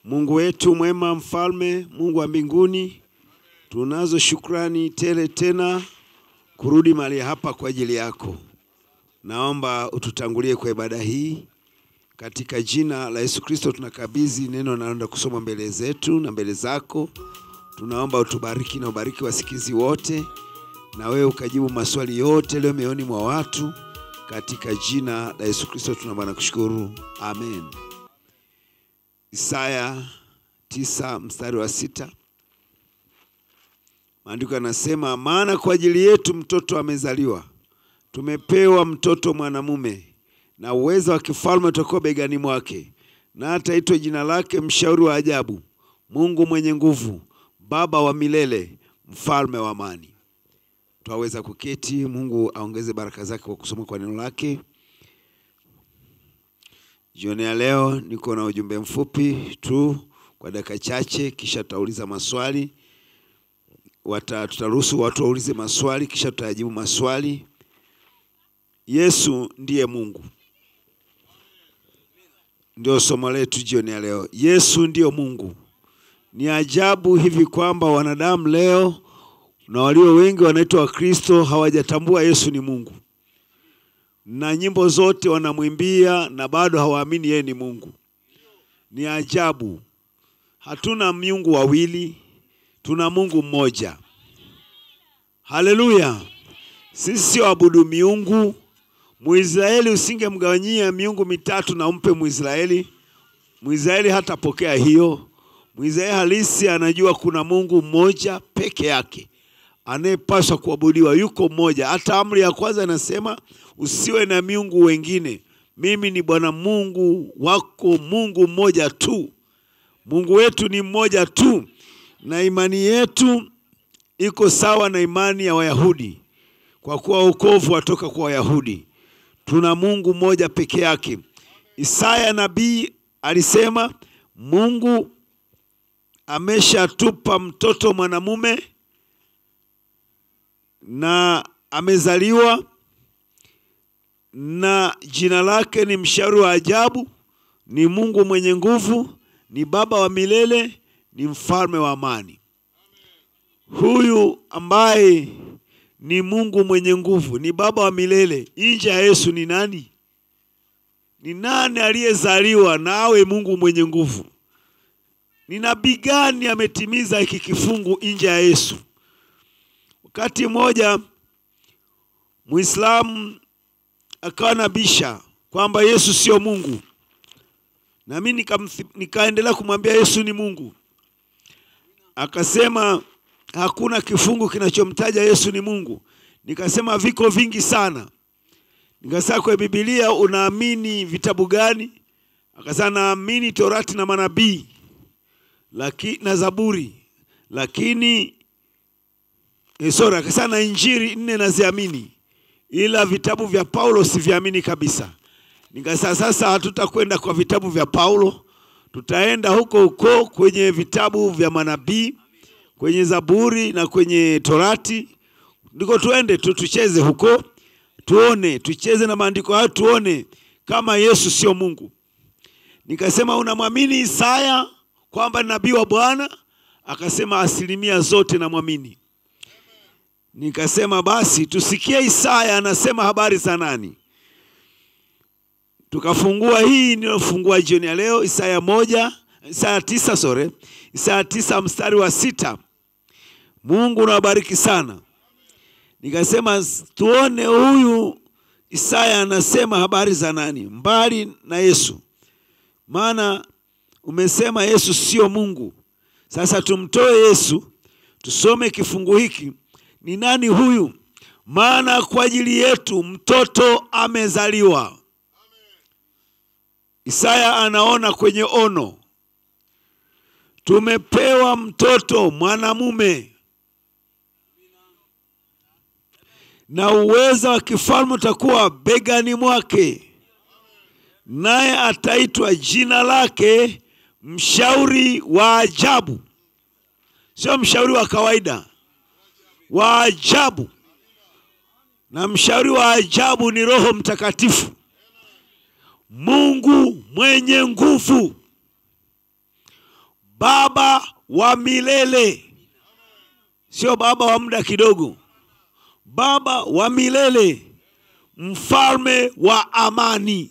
Mungu wetu mwema, mfalme, Mungu wa mbinguni, tunazo shukrani tele tena kurudi mahali hapa kwa ajili yako. Naomba ututangulie kwa ibada hii katika jina la Yesu Kristo. Tunakabidhi neno naenda kusoma mbele zetu na mbele zako. Tunaomba utubariki na ubariki wasikizi wote, na wewe ukajibu maswali yote leo mioyoni mwa watu katika jina la Yesu Kristo tunaomba na kushukuru, amen. Isaya tisa mstari wa sita maandiko yanasema, maana kwa ajili yetu mtoto amezaliwa, tumepewa mtoto mwanamume, na uwezo wa kifalme utakuwa begani mwake, na ataitwa jina lake Mshauri wa Ajabu, Mungu mwenye Nguvu, Baba wa Milele, Mfalme wa Amani. Twaweza kuketi. Mungu aongeze baraka zake kwa kusoma kwa neno lake. Jioni ya leo niko na ujumbe mfupi tu kwa dakika chache, kisha tutauliza maswali. Wata, tutaruhusu watu waulize maswali, kisha tutajibu maswali. Yesu ndiye Mungu, ndio somo letu jioni ya leo. Yesu ndiyo Mungu. Ni ajabu hivi kwamba wanadamu leo na walio wengi wanaitwa Wakristo hawajatambua Yesu ni Mungu, na nyimbo zote wanamwimbia na bado hawaamini yeye ni Mungu. Ni ajabu. Hatuna miungu wawili, tuna Mungu mmoja. Haleluya! Sisi sio abudu miungu. Mwisraeli usingemgawanyia miungu mitatu na umpe Mwisraeli, Mwisraeli hatapokea hiyo. Mwisraeli halisi anajua kuna Mungu mmoja peke yake anayepaswa kuabudiwa, yuko mmoja. Hata amri ya kwanza inasema usiwe na miungu wengine, mimi ni Bwana Mungu wako, Mungu mmoja tu. Mungu wetu ni mmoja tu, na imani yetu iko sawa na imani ya Wayahudi, kwa kuwa wokovu watoka kwa Wayahudi. Tuna Mungu mmoja peke yake. Isaya nabii alisema Mungu ameshatupa mtoto mwanamume na amezaliwa na jina lake ni Mshauri wa Ajabu, ni Mungu mwenye nguvu, ni Baba wa milele, ni Mfalme wa amani. Huyu ambaye ni Mungu mwenye nguvu, ni Baba wa milele, nje ya Yesu ni nani? Ni nani aliyezaliwa na awe Mungu mwenye nguvu? Ni nabii gani ametimiza hiki kifungu nje ya Yesu? Wakati mmoja Muislamu akawa nabisha kwamba Yesu sio Mungu, na mimi nikaendelea kumwambia Yesu ni Mungu. Akasema hakuna kifungu kinachomtaja Yesu ni Mungu. Nikasema viko vingi sana. Nikasema kwa Biblia unaamini vitabu gani? Akasema naamini Torati na manabii laki, na Zaburi lakini E, sorry, akasema na Injili nne naziamini, ila vitabu vya Paulo siviamini kabisa. Nikasema sasa hatutakwenda kwa vitabu vya Paulo, tutaenda huko huko kwenye vitabu vya manabii, kwenye Zaburi na kwenye Torati, ndiko tuende tu, tucheze huko, tuone, tucheze na maandiko hayo, tuone kama Yesu sio Mungu. Nikasema unamwamini Isaya kwamba ni nabii wa Bwana? Akasema asilimia zote namwamini. Nikasema basi tusikie Isaya anasema habari za nani. Tukafungua hii nilofungua jioni ya leo, Isaya moja, Isaya tisa, sorry, Isaya tisa mstari wa sita. Mungu nawabariki sana. Nikasema tuone huyu Isaya anasema habari za nani mbali na Yesu, maana umesema Yesu sio Mungu. Sasa tumtoe Yesu, tusome kifungu hiki ni nani huyu? Maana kwa ajili yetu mtoto amezaliwa. Amen. Isaya anaona kwenye ono, tumepewa mtoto mwanamume na uweza wa kifalme utakuwa begani mwake, naye ataitwa jina lake Mshauri wa Ajabu. Sio mshauri wa kawaida wa ajabu. Na mshauri wa ajabu ni Roho Mtakatifu, Mungu mwenye nguvu, baba wa milele, sio baba wa muda kidogo, baba wa milele, mfalme wa amani.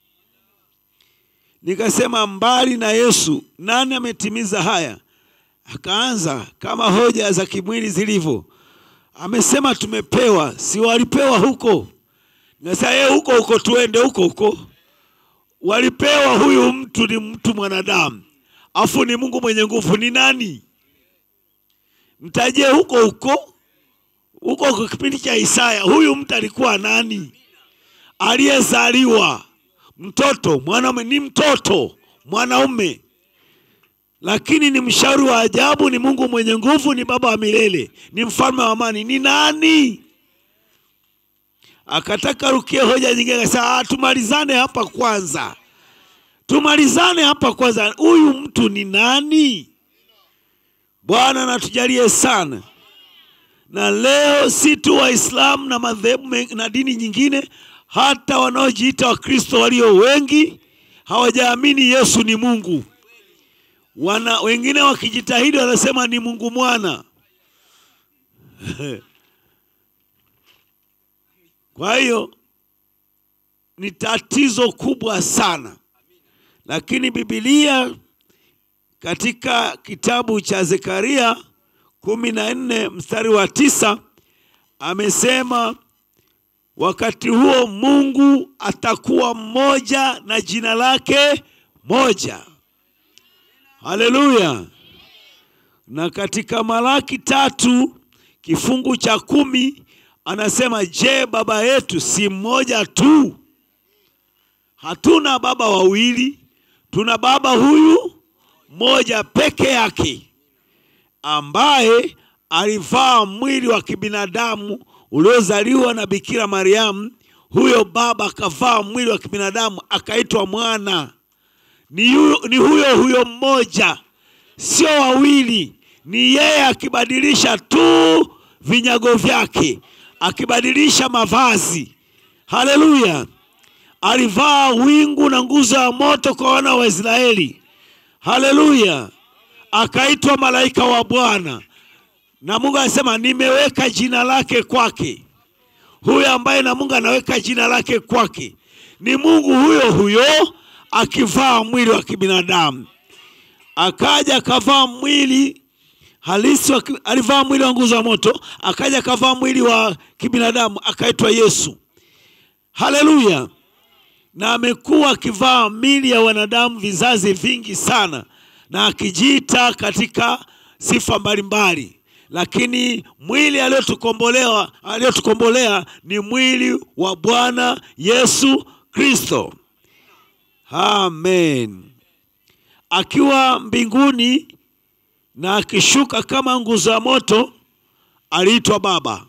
Nikasema mbali na Yesu, nani ametimiza haya? Akaanza kama hoja za kimwili zilivyo, amesema tumepewa, si walipewa huko? Nikasema yeye huko huko, tuende huko huko. Walipewa, huyu mtu ni mtu mwanadamu, afu ni Mungu mwenye nguvu. Ni nani? Mtajie huko huko huko, kwa kipindi cha Isaya, huyu mtu alikuwa nani? Aliyezaliwa mtoto mwanaume, ni mtoto mwanaume, lakini ni mshauri wa ajabu, ni Mungu mwenye nguvu, ni baba wa milele, ni mfalme wa amani. Ni nani? Akataka rukie hoja nyingine, akasema "Ah, tumalizane hapa kwanza, tumalizane hapa kwanza, huyu mtu ni nani? Bwana natujalie sana na leo si tu Waislamu na madhehebu men- na dini nyingine, hata wanaojiita Wakristo walio wengi hawajaamini Yesu ni Mungu. Wana wengine wakijitahidi wanasema ni Mungu mwana. Kwa hiyo ni tatizo kubwa sana, lakini Biblia katika kitabu cha Zekaria kumi na nne mstari wa tisa amesema wakati huo Mungu atakuwa mmoja na jina lake moja. Haleluya! Na katika Malaki tatu kifungu cha kumi anasema, je, baba yetu si mmoja tu? Hatuna baba wawili, tuna baba huyu mmoja peke yake ambaye alivaa mwili wa kibinadamu uliozaliwa na Bikira Mariamu. Huyo baba akavaa mwili wa kibinadamu akaitwa mwana. Ni, yu, ni huyo huyo mmoja, sio wawili. Ni yeye akibadilisha tu vinyago vyake, akibadilisha mavazi. Haleluya! Alivaa wingu na nguzo ya moto kwa wana wa Israeli. Haleluya! akaitwa malaika wa Bwana, na Mungu anasema nimeweka jina lake kwake. Huyo ambaye na Mungu anaweka jina lake kwake ni Mungu huyo huyo akivaa mwili wa kibinadamu. Akaja akavaa mwili halisi wa, ki- alivaa mwili wa nguzo ya moto, akaja akavaa mwili wa kibinadamu akaitwa Yesu. Haleluya! na amekuwa akivaa mili ya wanadamu vizazi vingi sana, na akijiita katika sifa mbalimbali, lakini mwili aliyotukombolewa aliyotukombolea ni mwili wa Bwana Yesu Kristo. Amen. Akiwa mbinguni na akishuka kama nguzo ya moto, aliitwa Baba.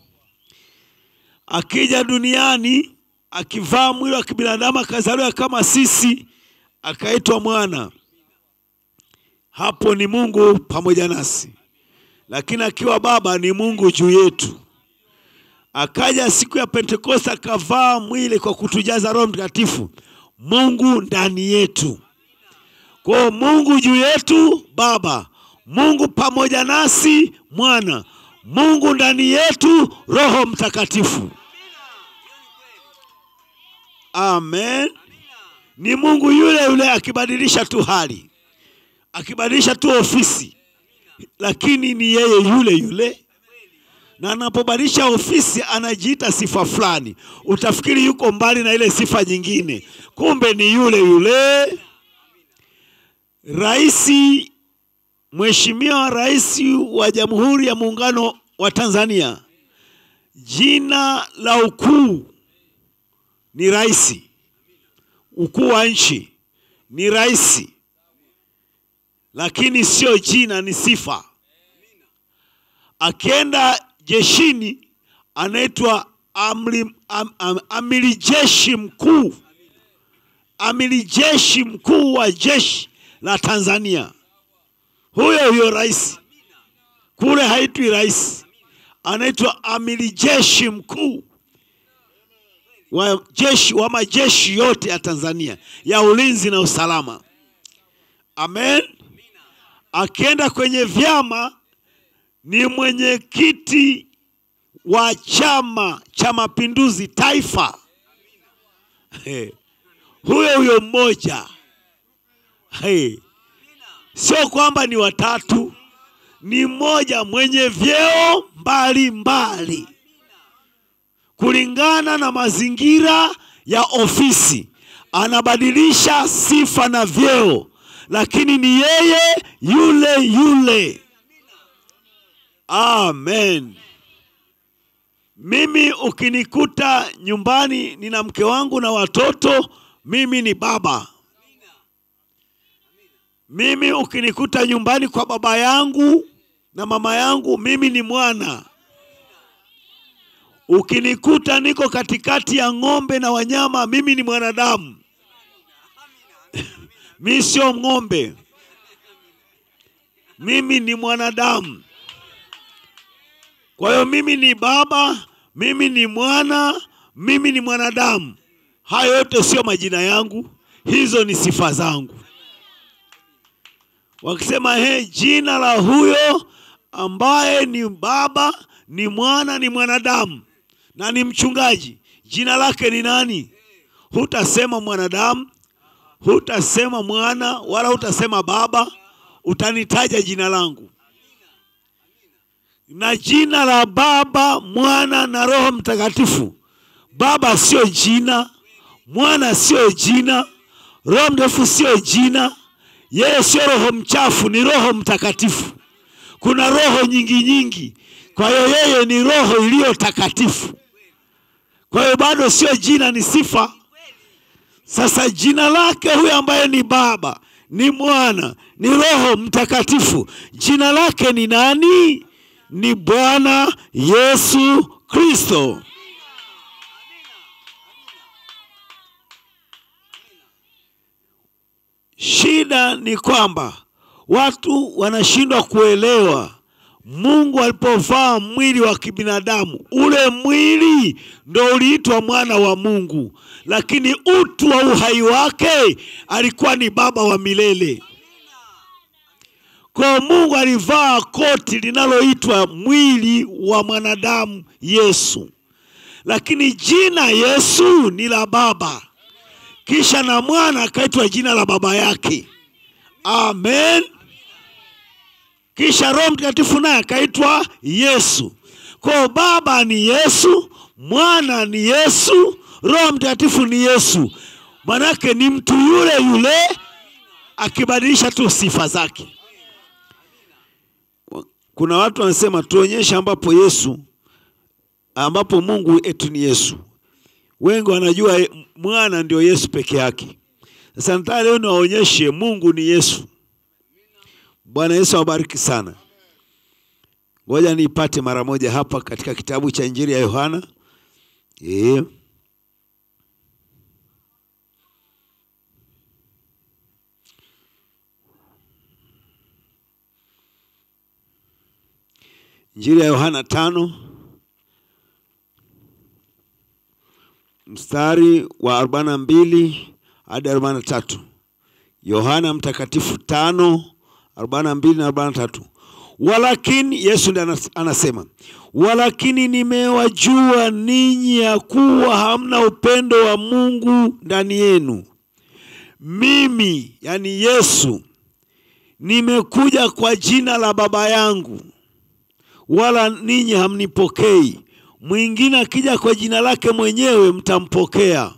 Akija duniani akivaa mwili wa kibinadamu akazaliwa kama sisi, akaitwa mwana. Hapo ni Mungu pamoja nasi, lakini akiwa Baba ni Mungu juu yetu. Akaja siku ya Pentekoste akavaa mwili kwa kutujaza Roho Mtakatifu, Mungu ndani yetu. Kwa hiyo Mungu juu yetu Baba, Mungu pamoja nasi Mwana, Mungu ndani yetu Roho Mtakatifu. Amen. Ni Mungu yule yule akibadilisha tu hali, akibadilisha tu ofisi, lakini ni yeye yule yule, na anapobadilisha ofisi anajiita sifa fulani, utafikiri yuko mbali na ile sifa nyingine, kumbe ni yule yule. Raisi, Mheshimiwa Rais wa Jamhuri ya Muungano wa Tanzania, jina la ukuu ni rais. Ukuu wa nchi ni rais, lakini sio jina, ni sifa. Akienda jeshini anaitwa amri, am, am, amiri jeshi mkuu, amiri jeshi mkuu wa jeshi la Tanzania. Huyo huyo rais kule haitwi rais, anaitwa amiri jeshi mkuu wa jeshi wa majeshi yote ya Tanzania ya ulinzi na usalama. Amen. akienda kwenye vyama ni mwenyekiti wa Chama cha Mapinduzi taifa. Hey. Huyo huyo mmoja hey. Sio kwamba ni watatu, ni mmoja mwenye vyeo mbalimbali mbali. Kulingana na mazingira ya ofisi anabadilisha sifa na vyeo, lakini ni yeye yule yule. Amen. Mimi ukinikuta nyumbani nina mke wangu na watoto, mimi ni baba. Mimi ukinikuta nyumbani kwa baba yangu na mama yangu, mimi ni mwana. Ukinikuta niko katikati ya ng'ombe na wanyama, mimi ni mwanadamu. Mi sio ng'ombe, mimi ni mwanadamu. Kwa hiyo mimi ni baba, mimi ni mwana, mimi ni mwanadamu. Hayo yote sio majina yangu, hizo ni sifa zangu. Wakisema he, jina la huyo ambaye ni baba, ni mwana, ni mwanadamu na ni mchungaji, jina lake ni nani? Hutasema mwanadamu, hutasema mwana, wala hutasema baba, utanitaja jina langu na jina la Baba, Mwana na Roho Mtakatifu. Baba sio jina, Mwana sio jina, Roho Mtakatifu sio jina. Yeye sio roho mchafu, ni Roho Mtakatifu. Kuna roho nyingi nyingi, kwa hiyo yeye ni roho iliyo takatifu. Kwa hiyo bado sio jina, ni sifa. Sasa jina lake huyo ambaye ni Baba, ni Mwana, ni Roho Mtakatifu, jina lake ni nani? Ni Bwana Yesu Kristo. Shida ni kwamba watu wanashindwa kuelewa Mungu alipovaa mwili wa kibinadamu, ule mwili ndo uliitwa mwana wa Mungu, lakini utu wa uhai wake alikuwa ni baba wa milele. Kwa Mungu alivaa koti linaloitwa mwili wa mwanadamu Yesu, lakini jina Yesu ni la Baba, kisha na mwana akaitwa jina la baba yake. Amen. Kisha Roho Mtakatifu naye akaitwa Yesu. Kwa Baba ni Yesu, mwana ni Yesu, Roho Mtakatifu ni Yesu. Manake ni mtu yule yule akibadilisha tu sifa zake. Kuna watu wanasema tuonyeshe ambapo Yesu ambapo Mungu etu ni Yesu. Wengi wanajua mwana ndio Yesu peke yake. Sasa nataka leo niwaonyeshe Mungu ni Yesu. Bwana Yesu awabariki sana. Ngoja niipate mara moja hapa katika kitabu cha Injili ya Yohana. E. Injili ya Yohana tano mstari wa arobaini na mbili hadi arobaini na tatu. Yohana mtakatifu tano arobaini na mbili na arobaini na tatu. Walakini, Yesu ndiye anasema, walakini nimewajua ninyi ya kuwa hamna upendo wa Mungu ndani yenu. Mimi, yani Yesu, nimekuja kwa jina la Baba yangu, wala ninyi hamnipokei. Mwingine akija kwa jina lake mwenyewe mtampokea.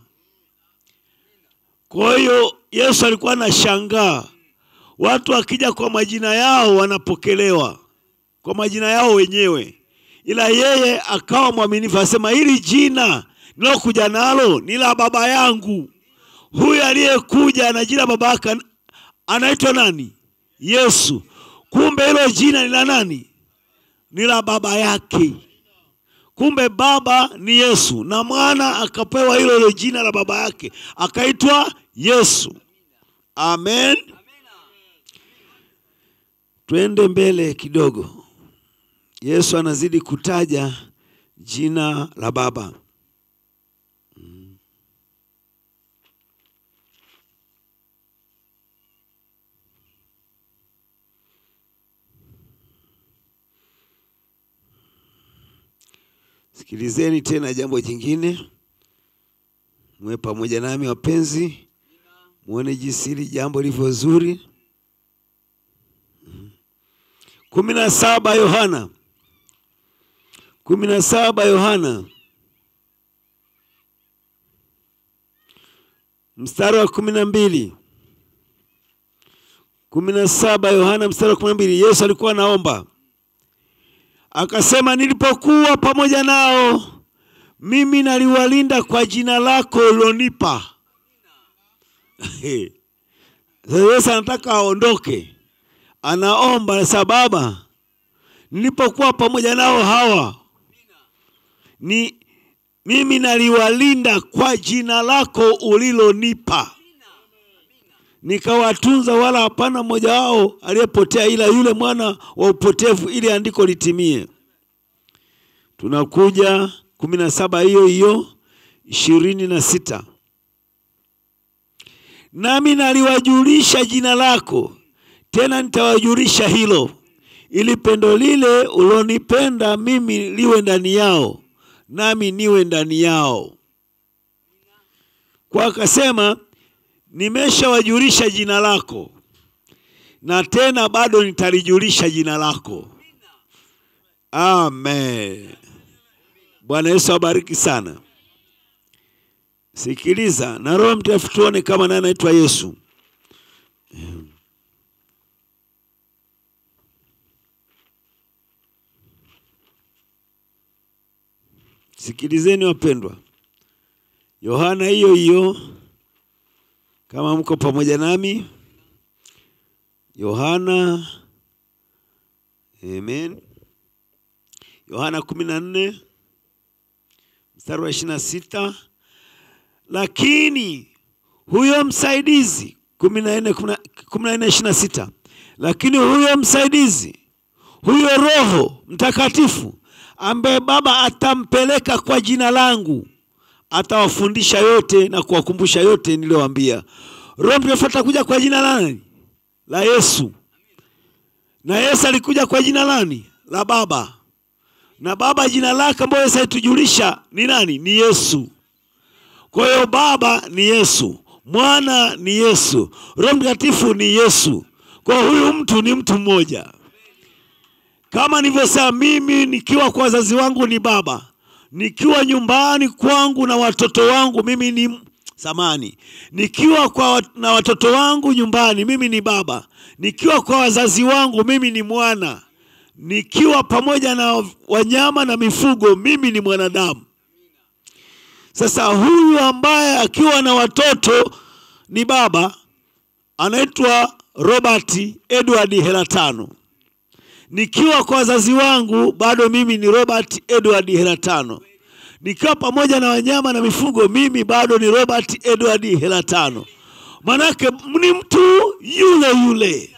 Kwa hiyo Yesu alikuwa anashangaa watu wakija kwa majina yao wanapokelewa kwa majina yao wenyewe, ila yeye akawa mwaminifu, asema hili jina nilokuja nalo ni la baba yangu. Huyu aliyekuja na jina baba yake anaitwa nani? Yesu. Kumbe hilo jina ni la nani? Ni la baba yake. Kumbe baba ni Yesu na mwana akapewa hilo hilo jina la baba yake akaitwa Yesu. Amen. Twende mbele kidogo. Yesu anazidi kutaja jina la Baba. Sikilizeni tena jambo jingine, mwe pamoja nami wapenzi, muone jinsi hili jambo lilivyo zuri. kumi na saba Yohana kumi na saba Yohana mstari wa kumi na mbili kumi na saba Yohana mstari wa kumi na mbili Yesu alikuwa anaomba akasema, nilipokuwa pamoja nao mimi naliwalinda kwa jina lako ulonipa. Yesu anataka aondoke, anaomba sa Baba, nilipokuwa pamoja nao hawa ni mimi naliwalinda kwa jina lako ulilonipa, nikawatunza, wala hapana mmoja wao aliyepotea, ila yule mwana wa upotevu, ili andiko litimie. Tunakuja kumi na saba hiyo hiyo ishirini na sita nami naliwajulisha jina lako, tena nitawajulisha hilo, ili pendo lile ulonipenda mimi liwe ndani yao nami niwe ndani yao. Kwa akasema nimeshawajulisha jina lako, na tena bado nitalijulisha jina lako. Amen. Bwana Yesu abariki sana. Sikiliza, na Roho Mtakatifu tuone kama naye anaitwa Yesu. Sikilizeni wapendwa, Yohana hiyo hiyo, kama mko pamoja nami, Yohana amen, Yohana kumi na nne mstari wa ishirini na sita lakini huyo msaidizi, kumi na nne kumi na nne ishirini na sita lakini huyo msaidizi, huyo Roho Mtakatifu ambaye Baba atampeleka kwa jina langu, atawafundisha yote na kuwakumbusha yote niliyowaambia. Roho Mtakatifu atakuja kwa jina lani? La Yesu. Na Yesu alikuja kwa jina lani? La Baba. Na Baba jina lake ambayo Yesu alitujulisha ni nani? Ni Yesu. Kwa hiyo Baba ni Yesu, Mwana ni Yesu, Roho Mtakatifu ni Yesu. Kwa huyu mtu ni mtu mmoja kama nilivyosema, mimi nikiwa kwa wazazi wangu ni baba, nikiwa nyumbani kwangu na watoto wangu mimi ni samani, nikiwa kwa na watoto wangu nyumbani mimi ni baba, nikiwa kwa wazazi wangu mimi ni mwana, nikiwa pamoja na wanyama na mifugo mimi ni mwanadamu. Sasa huyu ambaye akiwa na watoto ni baba anaitwa Robert Edward Helatano nikiwa kwa wazazi wangu bado mimi ni Robert Edward Helatano. Nikiwa pamoja na wanyama na mifugo mimi bado ni Robert Edward Helatano. Manake ni mtu yule yule.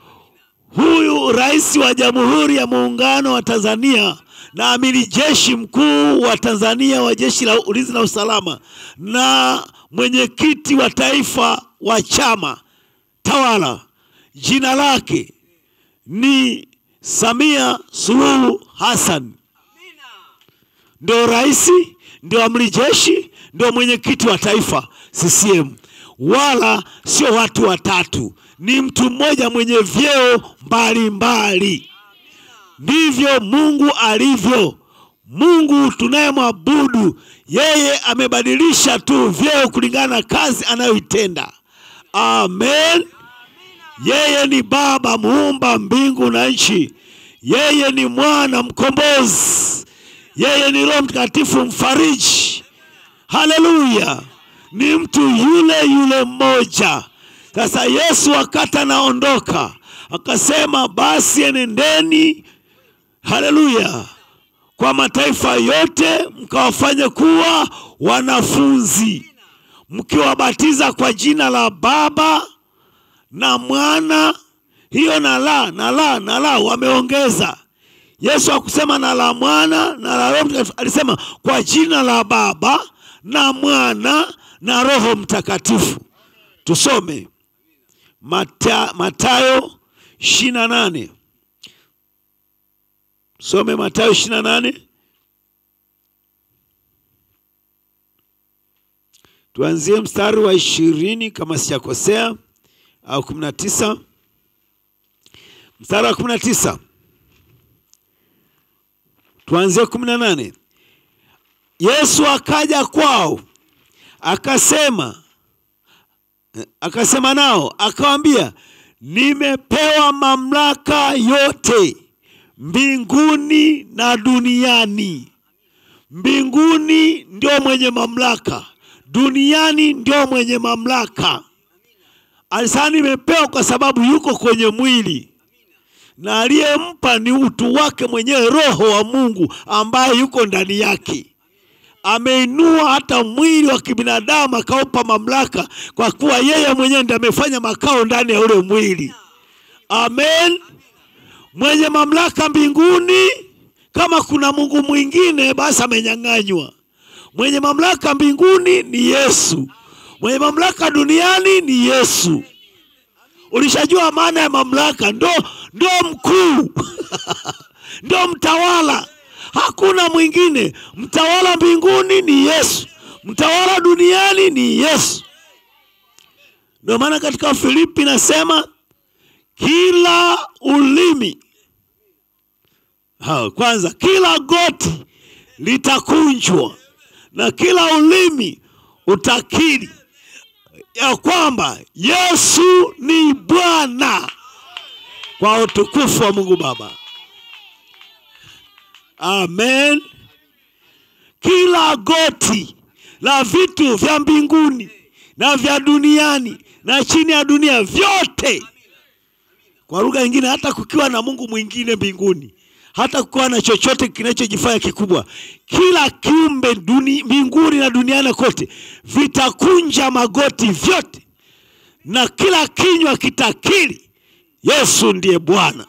Huyu rais wa Jamhuri ya Muungano wa Tanzania na amiri jeshi mkuu wa Tanzania wa Jeshi la Ulinzi na Usalama na mwenyekiti wa taifa wa chama tawala, jina lake ni Samia Suluhu Hassan ndio rais, ndio amri jeshi, ndio mwenyekiti wa taifa CCM, wala sio watu watatu, ni mtu mmoja mwenye vyeo mbalimbali. Ndivyo Mungu alivyo. Mungu tunayemwabudu yeye amebadilisha tu vyeo kulingana na kazi anayoitenda. Amen. Yeye ni Baba muumba mbingu na nchi. Yeye ni Mwana mkombozi. Yeye ni Roho Mtakatifu mfariji. Haleluya! Ni mtu yule yule mmoja. Sasa Yesu wakati anaondoka akasema, basi enendeni, haleluya, kwa mataifa yote mkawafanye kuwa wanafunzi, mkiwabatiza kwa jina la Baba na Mwana. Hiyo na la na la na la wameongeza. Yesu hakusema na la Mwana na la Roho Mtakatifu, alisema kwa jina la Baba na Mwana na Roho Mtakatifu. Tusome Mata, Matayo ishirini na nane. Some Matayo ishirini na nane tuanzie mstari wa ishirini kama sijakosea au kumi na tisa mstari wa kumi na tisa tuanzie kumi na nane yesu akaja kwao akasema akasema nao akawambia nimepewa mamlaka yote mbinguni na duniani mbinguni ndio mwenye mamlaka duniani ndio mwenye mamlaka alisema nimepewa kwa sababu yuko kwenye mwili na aliyempa ni utu wake mwenyewe roho wa mungu ambaye yuko ndani yake ameinua hata mwili wa kibinadamu akaupa mamlaka kwa kuwa yeye mwenyewe ndiye amefanya makao ndani ya ule mwili amen mwenye mamlaka mbinguni kama kuna mungu mwingine basi amenyang'anywa mwenye mamlaka mbinguni ni yesu mwenye mamlaka duniani ni yesu ulishajua maana ya mamlaka ndo ndo mkuu ndo mtawala hakuna mwingine mtawala mbinguni ni yesu mtawala duniani ni yesu ndio maana katika filipi nasema kila ulimi ha, kwanza kila goti litakunjwa na kila ulimi utakiri ya kwamba yesu ni bwana kwa utukufu wa mungu baba amen kila goti la vitu vya mbinguni na vya duniani na chini ya dunia vyote kwa lugha nyingine hata kukiwa na mungu mwingine mbinguni hata kukiwa na chochote kinachojifanya kikubwa kila kiumbe duni, mbinguni na duniani kote vitakunja magoti vyote na kila kinywa kitakiri yesu ndiye bwana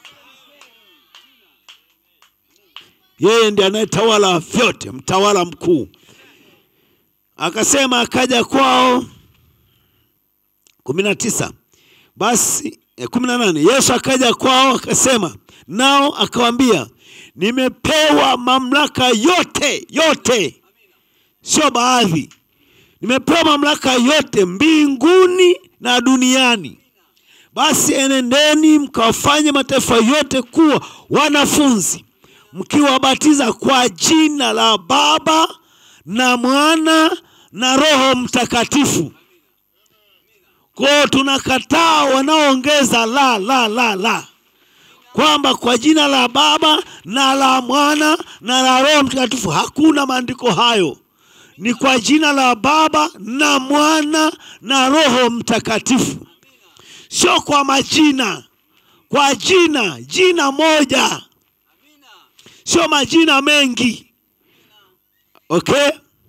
yeye ndiye anayetawala vyote mtawala mkuu akasema akaja kwao kumi na tisa basi kumi na nane yesu akaja kwao akasema nao akawambia nimepewa mamlaka yote yote sio baadhi nimepewa mamlaka yote mbinguni na duniani basi enendeni mkawafanye mataifa yote kuwa wanafunzi mkiwabatiza kwa jina la baba na mwana na roho mtakatifu kwao tunakataa wanaoongeza la la la la kwamba kwa jina la baba na la mwana na la roho mtakatifu hakuna maandiko hayo ni kwa jina la baba na mwana na roho mtakatifu sio kwa majina kwa jina jina moja sio majina mengi okay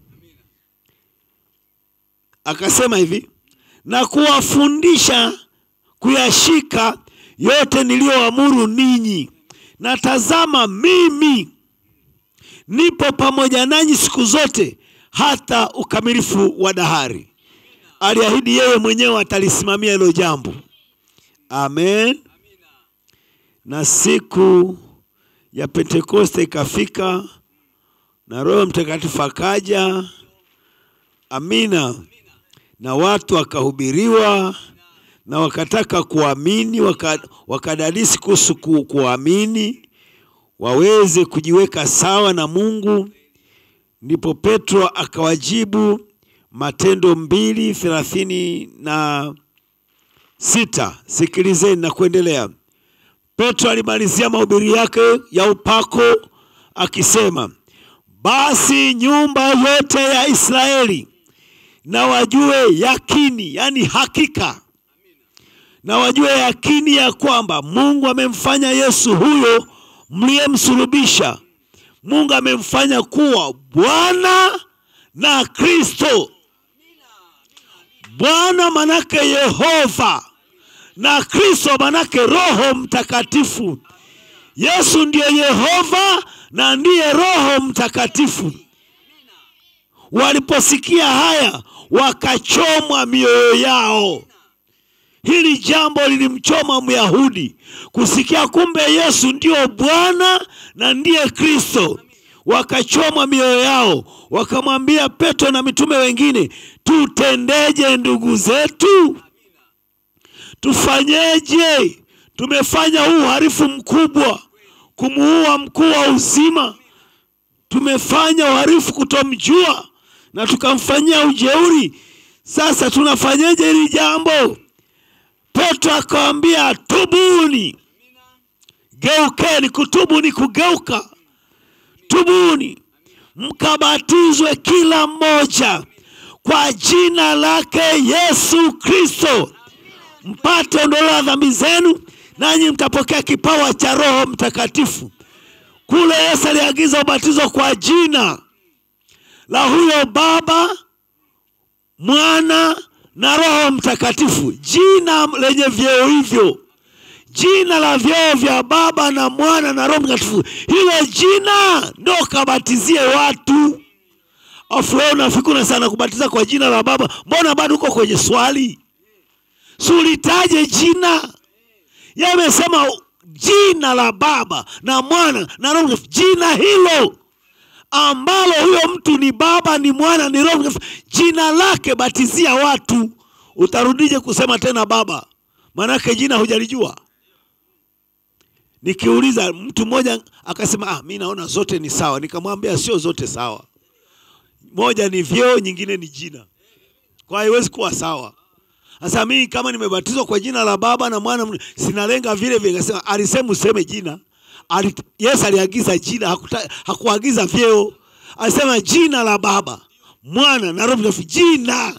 akasema hivi na kuwafundisha kuyashika yote niliyoamuru ninyi na tazama mimi nipo pamoja nanyi siku zote hata ukamilifu wa dahari aliahidi yeye mwenyewe atalisimamia hilo jambo amen na siku ya pentekoste ikafika na roho mtakatifu akaja amina na watu wakahubiriwa na wakataka kuamini waka, wakadadisi kuhusu ku, kuamini waweze kujiweka sawa na mungu ndipo petro akawajibu matendo mbili thelathini na sita sikilizeni na kuendelea petro alimalizia mahubiri yake ya upako akisema basi nyumba yote ya israeli na wajue yakini yani hakika na wajue yakini ya kwamba mungu amemfanya yesu huyo mliyemsulubisha mungu amemfanya kuwa bwana na kristo bwana manake yehova na kristo manake roho mtakatifu yesu ndiye yehova na ndiye roho mtakatifu waliposikia haya wakachomwa mioyo yao hili jambo lilimchoma myahudi kusikia kumbe yesu ndiyo bwana na ndiye kristo wakachomwa mioyo yao, wakamwambia Petro na mitume wengine, tutendeje ndugu zetu? Tufanyeje? Tumefanya huu uhalifu mkubwa, kumuua mkuu wa uzima. Tumefanya uhalifu kutomjua na tukamfanyia ujeuri. Sasa tunafanyeje hili jambo? Petro akawambia, tubuni, geukeni. Kutubu ni kugeuka. Tubuni mkabatizwe kila mmoja kwa jina lake Yesu Kristo mpate ondoleo la dhambi zenu, nanyi mtapokea kipawa cha Roho Mtakatifu. Kule Yesu aliagiza ubatizo kwa jina la huyo Baba, Mwana na Roho Mtakatifu, jina lenye vyeo hivyo, jina la vyeo vya Baba na Mwana na Roho Mtakatifu. Hilo jina ndo kabatizie watu. Afu wewe unafikiri sana kubatiza kwa jina la Baba, mbona bado uko kwenye swali? Sulitaje jina? Yamesema jina la Baba na Mwana na Roho Mtakatifu, jina hilo ambalo huyo mtu ni Baba ni Mwana ni Roho Mtakatifu, jina lake batizia watu. Utarudije kusema tena Baba? Maanake jina hujalijua. Nikiuliza mtu mmoja akasema, ah, mi naona zote ni sawa. Nikamwambia sio zote sawa, moja ni vyeo, nyingine ni jina, kwa haiwezi kuwa sawa. Sasa mimi kama nimebatizwa kwa jina la Baba na Mwana, sinalenga vile vile. Nikasema alisema useme jina. Ali, Yesu aliagiza jina, hakuta, hakuagiza vyeo. Alisema jina la Baba, Mwana na Roho Mtakatifu, jina.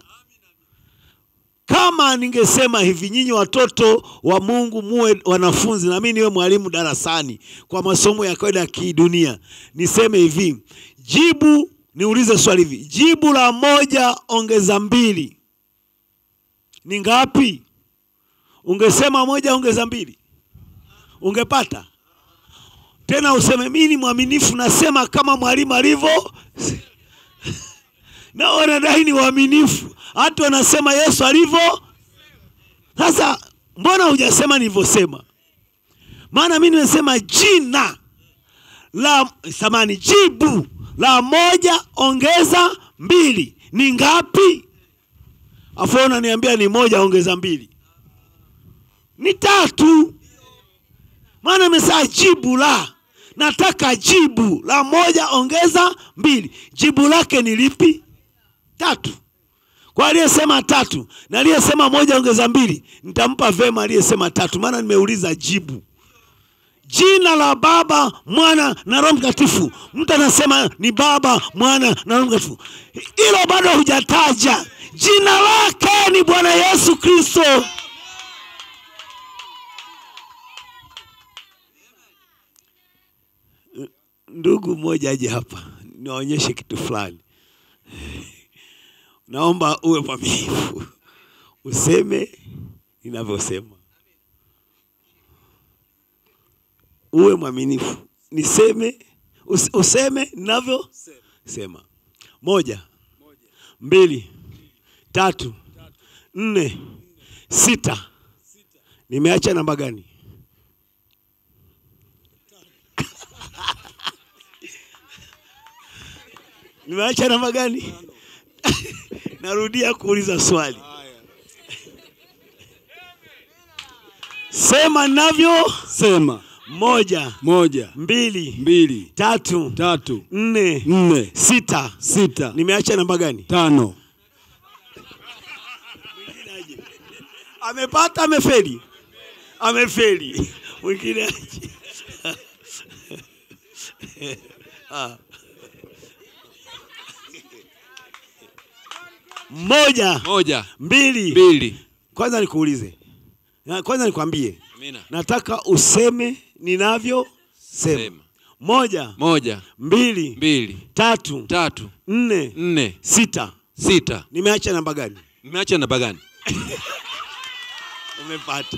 Kama ningesema hivi, nyinyi watoto wa Mungu muwe wanafunzi na mimi niwe mwalimu darasani kwa masomo ya kawaida ya kidunia, niseme hivi, jibu, niulize swali hivi, jibu la moja ongeza mbili ni ngapi? Ungesema moja ongeza mbili, ungepata tena. Useme mimi ni mwaminifu, nasema kama mwalimu alivyo na wanadai ni waaminifu, hata wanasema Yesu alivyo. Sasa mbona hujasema nilivyosema? Maana mimi nimesema jina la samani, jibu la moja ongeza mbili ni ngapi? Afu unaniambia ni moja ongeza mbili ni tatu. Maana nimesema jibu la, nataka jibu la moja ongeza mbili, jibu lake ni lipi? Tatu. Kwa aliyesema tatu na aliyesema moja ongeza mbili, nitampa vema aliyesema tatu, maana nimeuliza jibu. Jina la Baba, Mwana na Roho Mtakatifu. Mtu anasema ni Baba, Mwana na Roho Mtakatifu, hilo bado hujataja. Jina lake ni Bwana Yesu Kristo. Ndugu mmoja aje hapa niwaonyeshe kitu fulani. Naomba uwe mwaminifu, useme ninavyosema, uwe mwaminifu, niseme us, useme ninavyosema. Moja, mbili, tatu, nne, sita. Nimeacha namba gani? Nimeacha namba gani? Narudia kuuliza swali. Sema navyo. Sema Moja, moja, mbili, mbili, tatu, tatu, nne, nne, sita. sita, Nimeacha namba gani? tano. Amepata, amefeli, amefeli. Mwingine aje. Ah. Moja, Moja, mbili. mbili. Kwanza nikuulize, Na kwanza nikwambie, Amina. nataka useme ninavyosema. Sema. Moja, Moja, mbili, mbili, tatu, tatu, nne, nne, sita. sita. Nimeacha namba gani? Nimeacha namba gani? Umepata.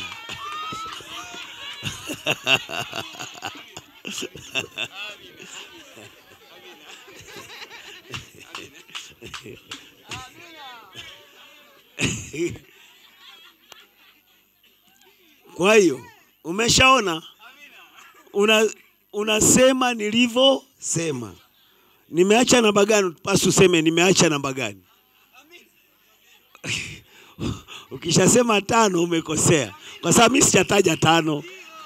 Kwa hiyo umeshaona, una unasema nilivyosema. nimeacha namba gani pasi useme nimeacha namba gani ukishasema tano umekosea kwa sababu mi sijataja tano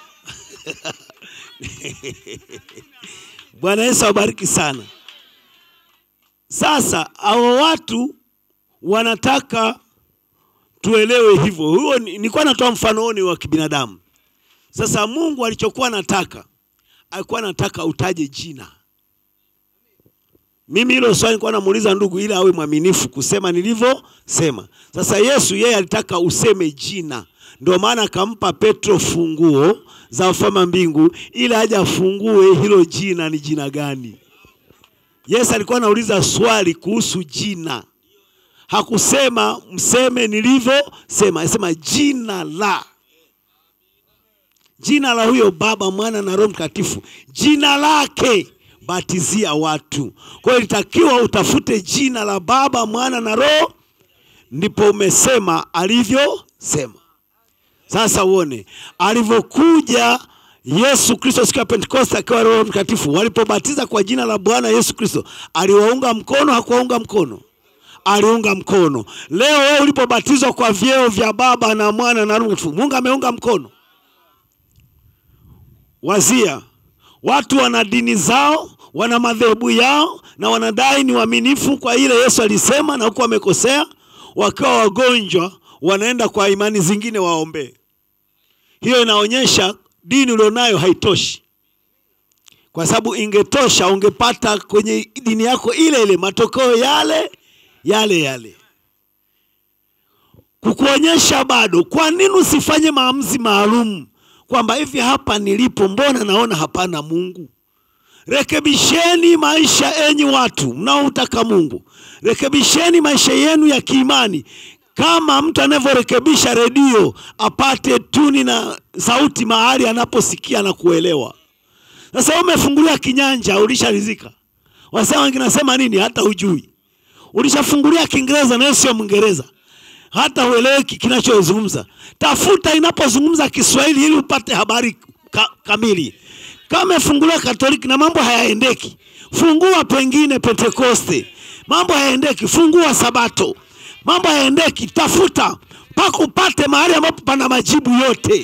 bwana yesu awabariki sana sasa hao watu wanataka tuelewe hivyo huo ni- nilikuwa natoa mfano huo ni wa kibinadamu sasa mungu alichokuwa anataka alikuwa anataka utaje jina mimi hilo swali nilikuwa namuuliza ndugu ili awe mwaminifu kusema nilivyosema sasa yesu yeye alitaka useme jina ndio maana akampa petro funguo za ufalme wa mbingu ili aje afungue hilo jina ni jina gani yesu alikuwa anauliza swali kuhusu jina hakusema mseme nilivyosema alisema jina la jina la huyo baba mwana na roho mtakatifu jina lake batizia watu kwa hiyo ilitakiwa utafute jina la baba mwana na roho ndipo umesema alivyosema sasa uone alivyokuja yesu kristo siku ya pentekoste akiwa roho mtakatifu walipobatiza kwa jina la bwana yesu kristo aliwaunga mkono hakuwaunga mkono aliunga mkono leo wewe ulipobatizwa kwa vyeo vya baba na mwana na roho mtakatifu mungu ameunga mkono wazia watu wana dini zao wana madhehebu yao na wanadai ni waaminifu kwa ile yesu alisema na huku wamekosea wakiwa wagonjwa wanaenda kwa imani zingine waombee hiyo inaonyesha dini ulionayo haitoshi kwa sababu ingetosha ungepata kwenye dini yako ile ile matokeo yale yale yale kukuonyesha bado kwa nini usifanye maamuzi maalum kwamba hivi hapa nilipo mbona naona hapana mungu rekebisheni maisha enyi watu mnaomtaka mungu rekebisheni maisha yenu ya kiimani kama mtu anavyorekebisha redio apate tuni na sauti mahali anaposikia na kuelewa sasa wewe umefungulia kinyanja ulisharizika wasema wengine nasema nini hata hujui ulishafungulia kiingereza nawe sio mwingereza hata ueleweki kinachozungumza tafuta inapozungumza kiswahili ili upate habari ka, kamili kama umefungulia katoliki na mambo hayaendeki fungua pengine pentekoste mambo hayaendeki fungua sabato mambo hayaendeki tafuta mpaka upate mahali ambapo pana majibu yote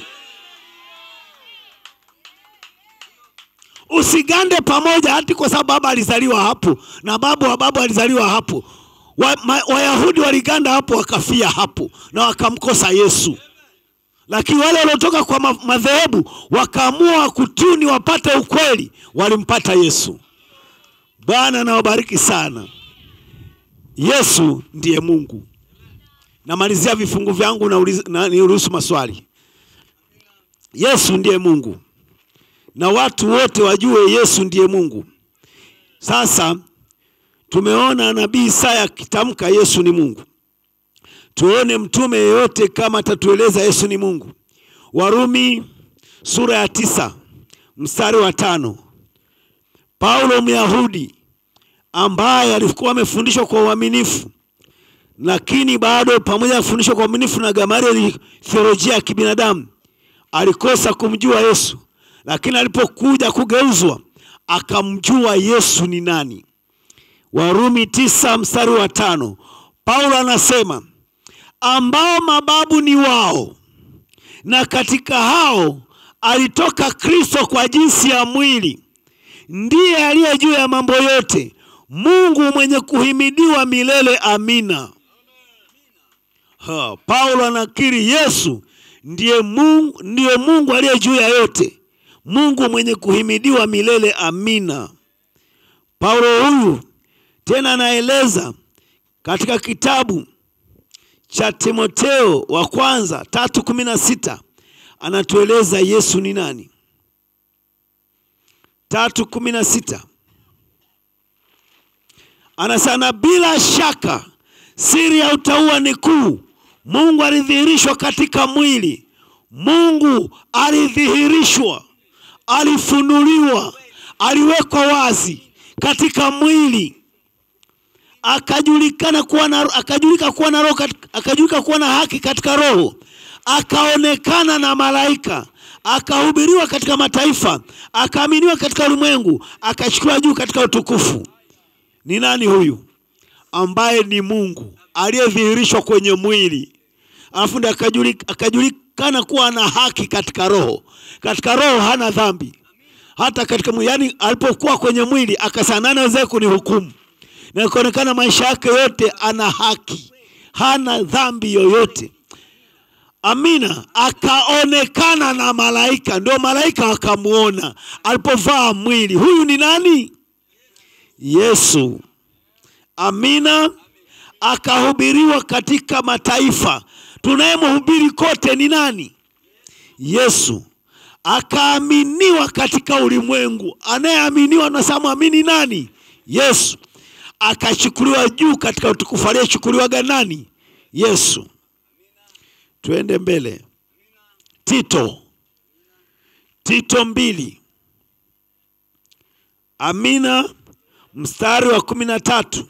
usigande pamoja hati kwa sababu baba alizaliwa hapo na babu wa babu alizaliwa hapo Wa- ma- wayahudi waliganda hapo wakafia hapo na wakamkosa yesu lakini wale waliotoka kwa ma- madhehebu wakaamua kutuni wapate ukweli walimpata yesu bwana nawabariki sana yesu ndiye mungu namalizia vifungu vyangu na, uliz- na niruhusu maswali yesu ndiye mungu na watu wote wajue yesu ndiye mungu sasa tumeona nabii isaya akitamka yesu ni mungu tuone mtume yeyote kama atatueleza yesu ni mungu warumi sura ya tisa mstari wa tano paulo myahudi ambaye alikuwa amefundishwa kwa uaminifu lakini bado pamoja na kufundishwa kwa uaminifu na gamalieli theolojia ya kibinadamu alikosa kumjua yesu lakini alipokuja kugeuzwa akamjua yesu ni nani warumi tisa mstari wa tano paulo anasema ambao mababu ni wao na katika hao alitoka kristo kwa jinsi ya mwili ndiye aliye juu ya mambo yote mungu mwenye kuhimidiwa milele amina ha, paulo anakiri yesu ndiye mungu, ndiye mungu aliye juu ya yote mungu mwenye kuhimidiwa milele amina paulo huyu tena anaeleza katika kitabu cha timoteo wa kwanza tatu kumi na sita anatueleza yesu ni nani tatu kumi na sita anasema bila shaka siri ya utauwa ni kuu mungu alidhihirishwa katika mwili mungu alidhihirishwa alifunuliwa aliwekwa wazi katika mwili akajulikana kuwa na akajulika kuwa na roho kat- akajulika kuwa na haki katika roho akaonekana na malaika akahubiriwa katika mataifa akaaminiwa katika ulimwengu akachukuliwa juu katika utukufu ni nani huyu ambaye ni Mungu aliyedhihirishwa kwenye mwili, alafu ndiye akajuli- akajulikana kuwa ana haki katika roho. Katika roho hana dhambi, hata katika mwili, yani alipokuwa kwenye mwili akasema nani aweze kunihukumu, na ikaonekana maisha yake yote ana haki, hana dhambi yoyote. Amina. Akaonekana na malaika, ndio malaika wakamwona alipovaa mwili. Huyu ni nani? Yesu. Amina. Akahubiriwa katika mataifa. Tunayemhubiri kote ni nani? Yesu. Akaaminiwa katika ulimwengu. Anayeaminiwa nasema mwamini nani? Yesu. Akachukuliwa juu katika utukufu. Aliyechukuliwaga nani? Yesu. Tuende mbele. Tito, Tito mbili. Amina, mstari wa kumi na tatu.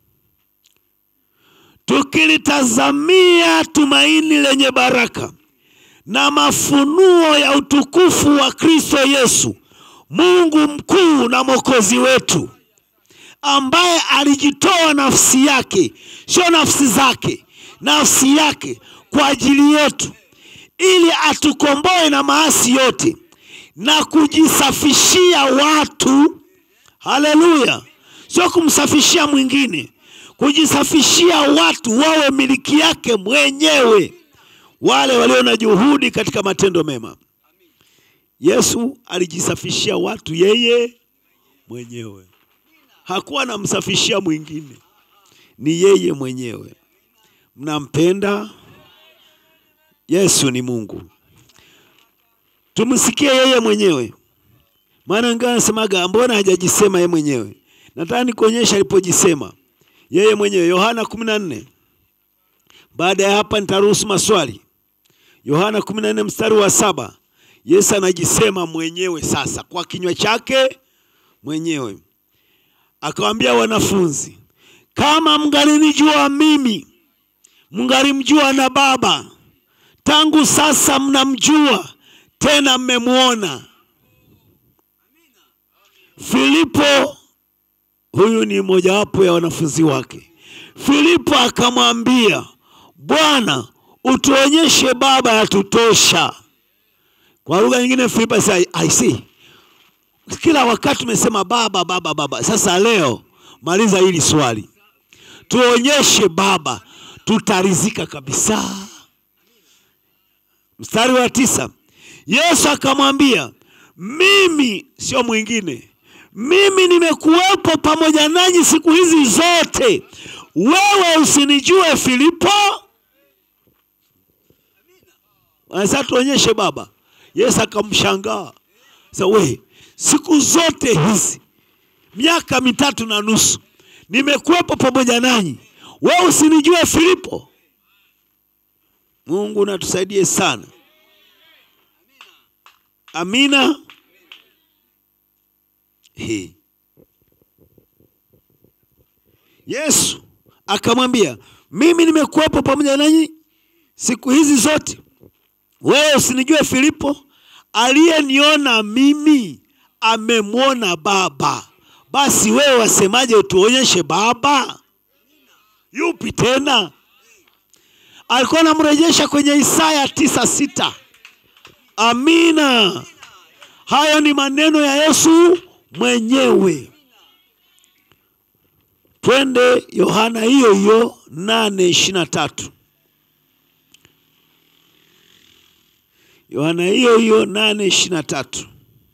Tukilitazamia tumaini lenye baraka na mafunuo ya utukufu wa Kristo Yesu, Mungu mkuu na Mwokozi wetu, ambaye alijitoa nafsi yake, sio nafsi zake, nafsi yake kwa ajili yetu, ili atukomboe na maasi yote na kujisafishia watu. Haleluya! Sio kumsafishia mwingine, kujisafishia watu wawe miliki yake mwenyewe, wale walio na juhudi katika matendo mema. Yesu alijisafishia watu yeye mwenyewe, hakuwa anamsafishia mwingine, ni yeye mwenyewe. Mnampenda Yesu? Ni Mungu, tumsikie yeye mwenyewe, maana ngaa nasemaga, mbona hajajisema yeye mwenyewe? Nataka nikuonyesha alipojisema yeye mwenyewe. Yohana kumi na nne. Baada ya hapa nitaruhusu maswali. Yohana kumi na nne mstari wa saba. Yesu anajisema mwenyewe sasa kwa kinywa chake mwenyewe, akawaambia wanafunzi, kama mngalinijua mimi, mngalimjua na Baba. Tangu sasa mnamjua tena mmemwona. Filipo, huyu ni mojawapo ya wanafunzi wake. Filipo akamwambia, Bwana, utuonyeshe Baba, yatutosha. Kwa lugha nyingine Filipo alisema, I see. Kila wakati tumesema baba baba baba. Sasa leo maliza hili swali, tuonyeshe Baba, tutarizika kabisa. Mstari wa tisa, Yesu akamwambia, mimi sio mwingine, mimi nimekuwepo pamoja nanyi siku hizi zote, wewe usinijue Filipo? Sasa tuonyeshe Baba. Yesu akamshangaa, sasa we, siku zote hizi miaka mitatu na nusu nimekuwepo pamoja nanyi, wewe usinijue Filipo? Mungu natusaidie sana. Amina. He. Yesu akamwambia, mimi nimekuwepo pamoja nanyi siku hizi zote, wewe usinijue Filipo? Aliyeniona mimi amemwona Baba. Basi wewe wasemaje, utuonyeshe Baba? Yupi tena? Alikuwa anamrejesha kwenye Isaya tisa sita. Amina. Hayo ni maneno ya Yesu mwenyewe. Twende Yohana hiyo hiyo nane ishirini na tatu. Yohana hiyo hiyo nane ishirini na tatu.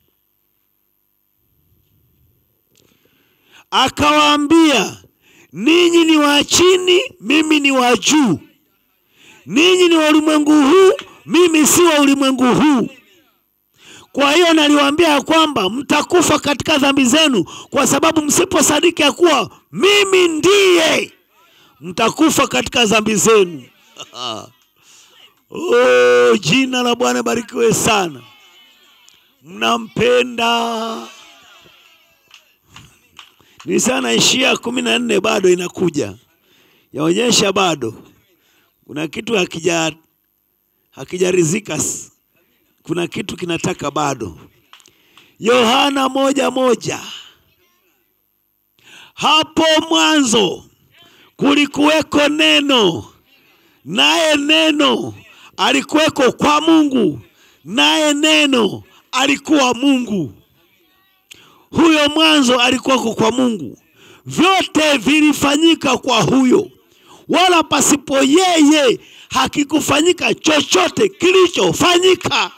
Akawaambia, ninyi ni wa chini, mimi ni wa juu. Ninyi ni wa ulimwengu huu, mimi si wa ulimwengu huu. Kwa hiyo naliwaambia ya kwamba mtakufa katika dhambi zenu, kwa sababu msiposadiki ya kuwa mimi ndiye, mtakufa katika dhambi zenu. Oh, jina la Bwana barikiwe sana. Mnampenda. Nilisema naishia kumi na nne, bado inakuja, yaonyesha bado kuna kitu hakija hakijarizika, kuna kitu kinataka bado. Yohana moja moja, hapo mwanzo kulikuweko neno, naye neno alikuweko kwa Mungu, naye neno alikuwa Mungu. Huyo mwanzo alikuwako kwa Mungu, vyote vilifanyika kwa huyo, wala pasipo yeye hakikufanyika chochote kilichofanyika.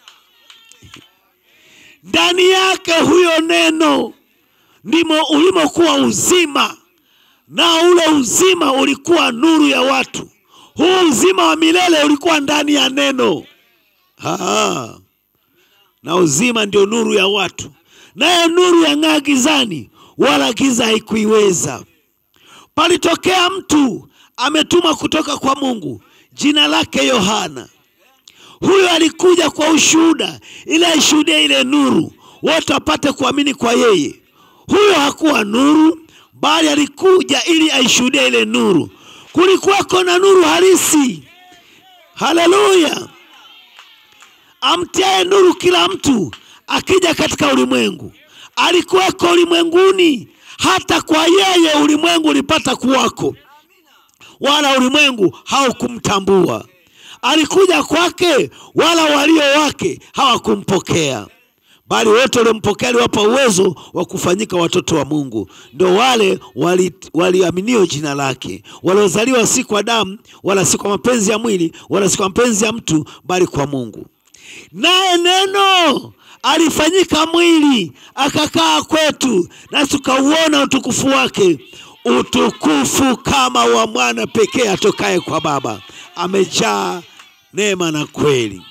Ndani yake huyo neno ndimo ulimokuwa uzima, na ule uzima ulikuwa nuru ya watu. Huu uzima wa milele ulikuwa ndani ya neno. Aa, na uzima ndio nuru ya watu, naye nuru yang'aa gizani, wala giza haikuiweza. Palitokea mtu ametumwa kutoka kwa Mungu, jina lake Yohana. Huyo alikuja kwa ushuhuda, ili aishuhudie ile nuru, wote wapate kuamini kwa yeye. Huyo hakuwa nuru, bali alikuja ili aishuhudie ile nuru. Kulikuwako na nuru halisi, haleluya, amtiaye nuru kila mtu akija katika ulimwengu. Alikuweko ulimwenguni, hata kwa yeye ulimwengu ulipata kuwako, wala ulimwengu haukumtambua. Alikuja kwake, wala walio wake hawakumpokea bali wote waliompokea aliwapa uwezo wa kufanyika watoto wa Mungu, ndo wale waliaminio wali jina lake, waliozaliwa si kwa damu wala si kwa mapenzi ya mwili wala si kwa mapenzi ya mtu, bali kwa Mungu. Naye neno alifanyika mwili akakaa kwetu, nasi tukauona utukufu wake, utukufu kama wa mwana pekee atokaye kwa Baba, amejaa neema na kweli.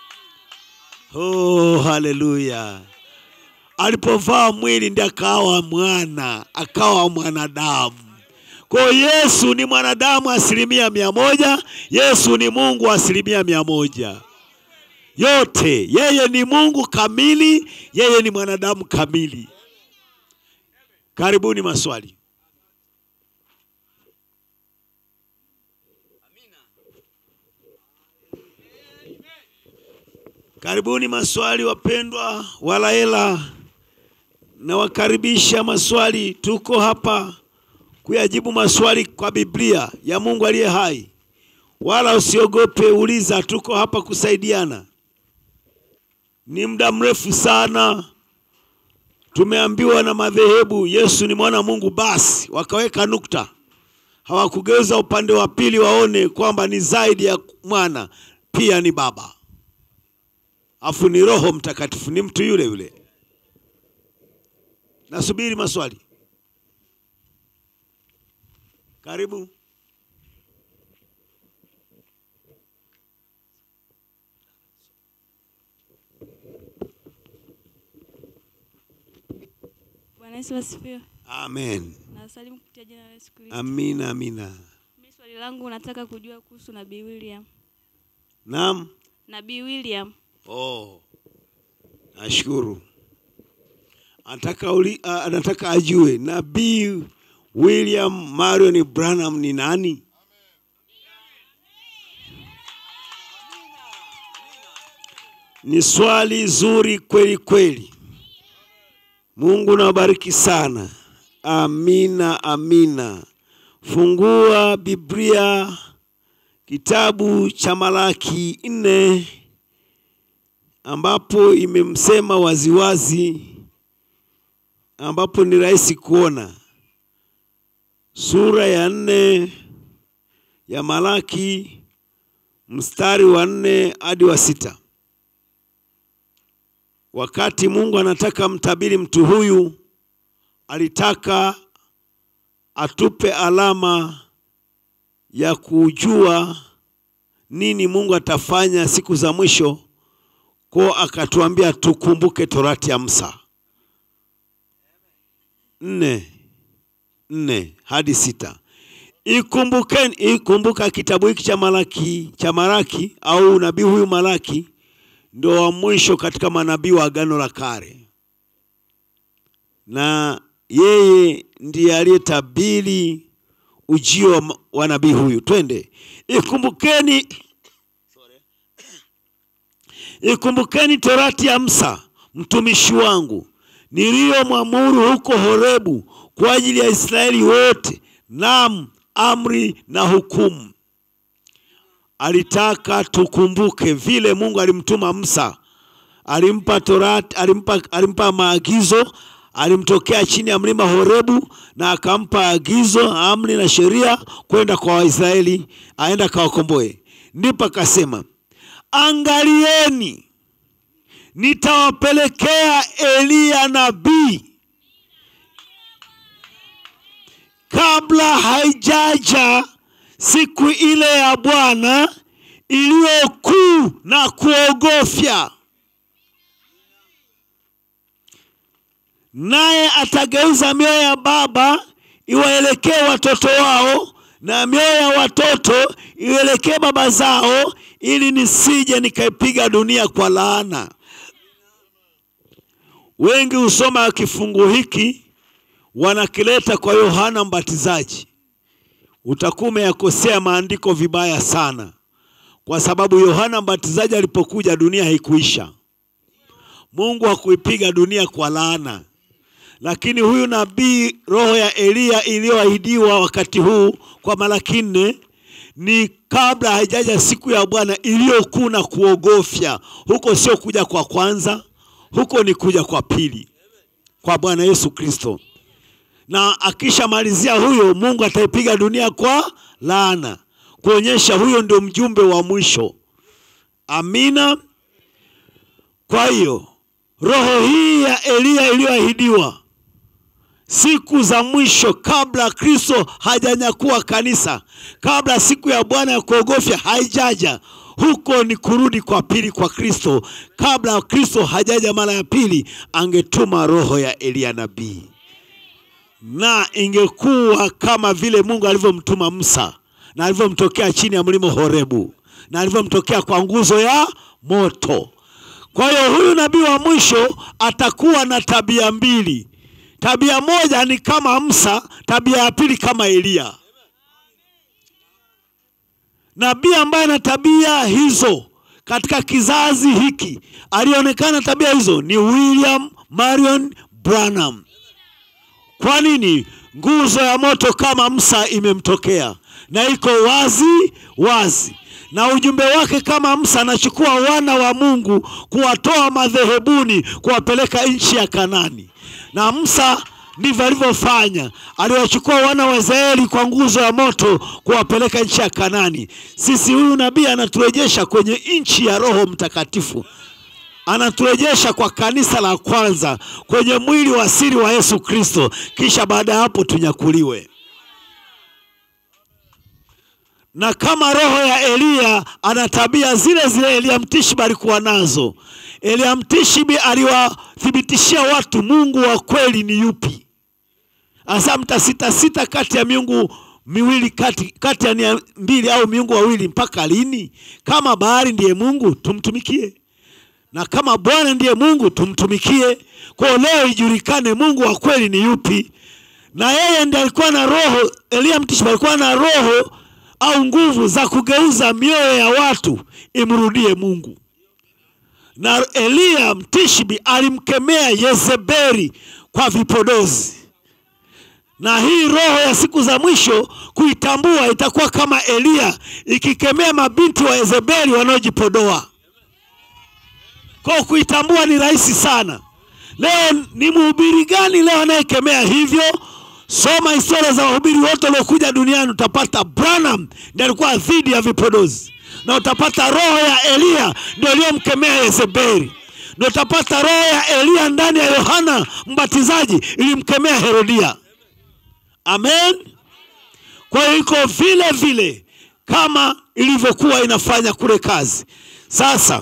Oh, haleluya! Alipovaa mwili ndiye akawa mwana, akawa mwanadamu. Kwa hiyo Yesu ni mwanadamu asilimia mia moja. Yesu ni Mungu asilimia mia moja. Yote yeye ni Mungu kamili, yeye ni mwanadamu kamili. Karibuni maswali. Karibuni maswali wapendwa, wala hela. Nawakaribisha maswali, tuko hapa kuyajibu maswali kwa Biblia ya Mungu aliye hai. Wala usiogope, uliza, tuko hapa kusaidiana. Ni muda mrefu sana tumeambiwa na madhehebu Yesu ni mwana wa Mungu, basi wakaweka nukta, hawakugeuza upande wa pili waone kwamba ni zaidi ya mwana, pia ni baba afu ni Roho Mtakatifu, ni mtu yule yule. Nasubiri maswali. Karibu. Bwana Yesu asifiwe. Amen. Nasalimu kupitia jina la Yesu Kristo. Amina, amina. Mimi swali langu nataka kujua kuhusu Nabii William. Naam. Nabii William. Oh, nashukuru. Anataka uli, uh, anataka ajue Nabii William Marion Branham ni nani? Ni swali zuri kweli kweli. Mungu nawabariki sana. Amina, amina. Fungua Biblia kitabu cha Malaki nne ambapo imemsema waziwazi, ambapo ni rahisi kuona. Sura ya nne ya Malaki mstari wa nne hadi wa sita. Wakati Mungu anataka mtabiri mtu huyu, alitaka atupe alama ya kujua nini Mungu atafanya siku za mwisho. Kwa akatuambia tukumbuke torati ya Musa nne nne hadi sita. Ikumbukeni, ikumbuka kitabu hiki cha Malaki cha Malaki au nabii huyu Malaki ndio wa mwisho katika manabii wa Agano la Kale, na yeye ndiye aliyetabiri ujio wa, wa nabii huyu. Twende, ikumbukeni Ikumbukeni torati ya Musa mtumishi wangu niliyomwamuru huko Horebu kwa ajili ya Israeli wote, naam, amri na hukumu. Alitaka tukumbuke vile Mungu alimtuma Musa, alimpa Torati, alimpa, alimpa maagizo, alimtokea chini ya mlima Horebu na akampa agizo, amri na sheria kwenda kwa Waisraeli, aenda kawakomboe. Ndipo akasema, angalieni, nitawapelekea Eliya nabii kabla haijaja siku ile ya Bwana iliyo kuu na kuogofya, naye atageuza mioyo ya baba iwaelekee watoto wao na mioyo ya watoto ielekee baba zao, ili nisije nikaipiga dunia kwa laana. Wengi husoma kifungu hiki wanakileta kwa Yohana Mbatizaji. Utakuwa umeyakosea maandiko vibaya sana, kwa sababu Yohana Mbatizaji alipokuja dunia haikuisha. Mungu hakuipiga dunia kwa laana, lakini huyu nabii, roho ya Eliya iliyoahidiwa wakati huu kwa Malaki nne ni kabla haijaja siku ya Bwana iliyokuu na kuogofya. Huko sio kuja kwa kwanza, huko ni kuja kwa pili kwa Bwana Yesu Kristo na akishamalizia huyo, Mungu ataipiga dunia kwa laana, kuonyesha huyo ndio mjumbe wa mwisho. Amina. Kwa hiyo roho hii ya Eliya iliyoahidiwa siku za mwisho, kabla Kristo hajanyakua kanisa, kabla siku ya Bwana ya kuogofya haijaja, huko ni kurudi kwa pili kwa Kristo. Kabla Kristo hajaja mara ya pili, angetuma roho ya Eliya nabii na ingekuwa kama vile Mungu alivyomtuma Musa na alivyomtokea chini ya mlima Horebu na alivyomtokea kwa nguzo ya moto. Kwa hiyo huyu nabii wa mwisho atakuwa na tabia mbili. Tabia moja ni kama Musa, tabia ya pili kama Eliya. Nabii ambaye ana tabia hizo katika kizazi hiki, alionekana tabia hizo ni William Marion Branham. Kwa nini? Nguzo ya moto kama Musa imemtokea na iko wazi wazi, na ujumbe wake kama Musa anachukua wana wa Mungu kuwatoa madhehebuni kuwapeleka nchi ya Kanani, na Musa ndivyo alivyofanya, aliwachukua wana wa Israeli kwa nguzo ya moto kuwapeleka nchi ya Kanani. Sisi huyu nabii anaturejesha kwenye nchi ya Roho Mtakatifu anaturejesha kwa kanisa la kwanza kwenye mwili wa siri wa Yesu Kristo, kisha baada ya hapo tunyakuliwe. Na kama roho ya Eliya ana tabia zile zile Eliya Mtishibi alikuwa nazo. Eliya Mtishibi aliwathibitishia watu Mungu wa kweli ni yupi. Asa mtasitasita kati ya miungu miwili kati, kati ya nia mbili au miungu wawili mpaka lini? Kama bahari ndiye Mungu tumtumikie na kama Bwana ndiye Mungu tumtumikie. Kwa leo ijulikane Mungu wa kweli ni yupi, na yeye ndiye alikuwa na roho. Eliya Mtishibi alikuwa na roho au nguvu za kugeuza mioyo ya watu imrudie Mungu. Na Eliya Mtishibi alimkemea Yezebeli kwa vipodozi, na hii roho ya siku za mwisho kuitambua itakuwa kama Eliya ikikemea mabinti wa Yezebeli wanaojipodoa kwa kuitambua ni rahisi sana. Leo ni mhubiri gani leo anayekemea hivyo? Soma historia za wahubiri wote waliokuja duniani, utapata Branham ndiye alikuwa dhidi ya vipodozi, na utapata roho ya Eliya ndio iliyomkemea Yezebeli, na utapata roho ya Eliya ndani ya Yohana Mbatizaji ilimkemea Herodia. Amen. Kwa hiyo iko vile vile kama ilivyokuwa inafanya kule kazi. Sasa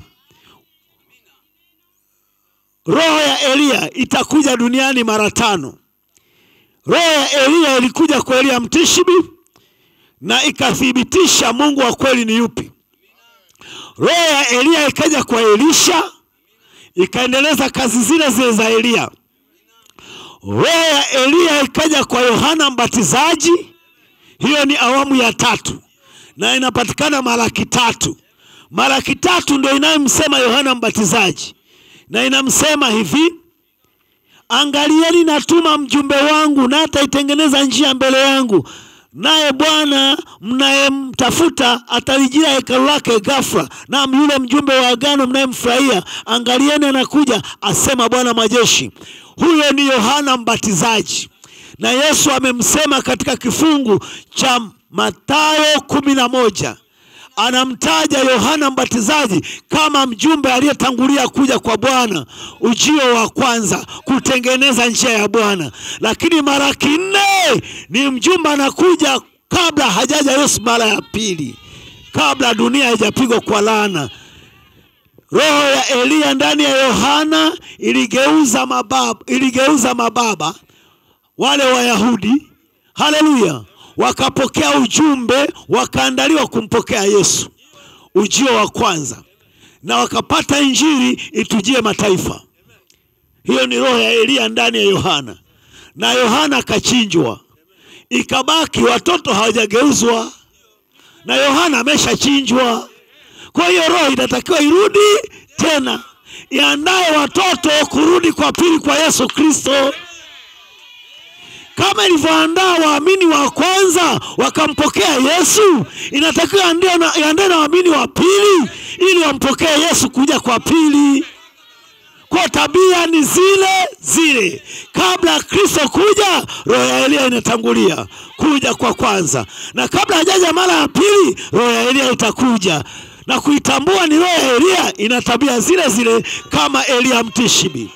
roho ya Eliya itakuja duniani mara tano. Roho ya Eliya ilikuja kwa Eliya Mtishibi na ikathibitisha Mungu wa kweli ni yupi. Roho ya Eliya ikaja kwa Elisha ikaendeleza kazi zile zile za Eliya. Roho ya Eliya ikaja kwa Yohana Mbatizaji, hiyo ni awamu ya tatu na inapatikana Malaki tatu. Malaki tatu ndio inayomsema Yohana Mbatizaji na inamsema hivi, angalieni, natuma mjumbe wangu, na ataitengeneza njia mbele yangu, naye Bwana mnayemtafuta atalijia hekalu lake ghafla. Naam, yule mjumbe wa agano mnayemfurahia, angalieni, anakuja, asema Bwana majeshi. Huyo ni Yohana Mbatizaji, na Yesu amemsema katika kifungu cha Mathayo kumi na moja anamtaja Yohana Mbatizaji kama mjumbe aliyetangulia kuja kwa Bwana, ujio wa kwanza kutengeneza njia ya Bwana. Lakini Malaki nne ni mjumbe anakuja kabla hajaja Yesu mara ya pili, kabla dunia haijapigwa kwa laana. Roho ya Eliya ndani ya Yohana iligeuza mababa, iligeuza mababa wale Wayahudi, haleluya, wakapokea ujumbe, wakaandaliwa kumpokea Yesu, ujio wa kwanza, na wakapata injili itujie mataifa. Hiyo ni roho ya Eliya ndani ya Yohana, na Yohana akachinjwa, ikabaki watoto hawajageuzwa, na Yohana ameshachinjwa. Kwa hiyo roho inatakiwa irudi tena, iandae watoto kurudi kwa pili kwa Yesu Kristo kama ilivyoandaa waamini wa kwanza wakampokea Yesu, inatakiwa iandae na, iandae na waamini wa pili ili wampokee Yesu kuja kwa pili. Kwa tabia ni zile zile. Kabla ya Kristo kuja, roho ya Eliya inatangulia kuja kwa kwanza, na kabla hajaja mara ya pili, roho ya Eliya itakuja na kuitambua ni roho ya Eliya, ina tabia zile zile kama Eliya Mtishibi.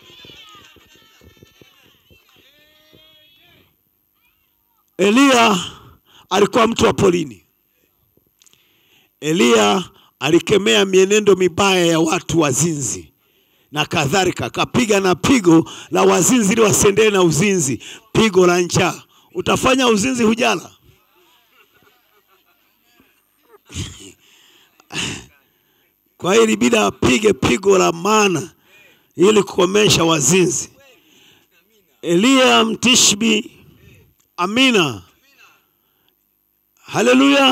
Eliya alikuwa mtu wa polini. Eliya alikemea mienendo mibaya ya watu wazinzi na kadhalika, akapiga na pigo la wazinzi ili wasiendelee na uzinzi, pigo la njaa. Utafanya uzinzi hujala? Kwa hiyo ilibidi apige pigo la maana ili kukomesha wazinzi. Eliya Mtishbi Amina, haleluya.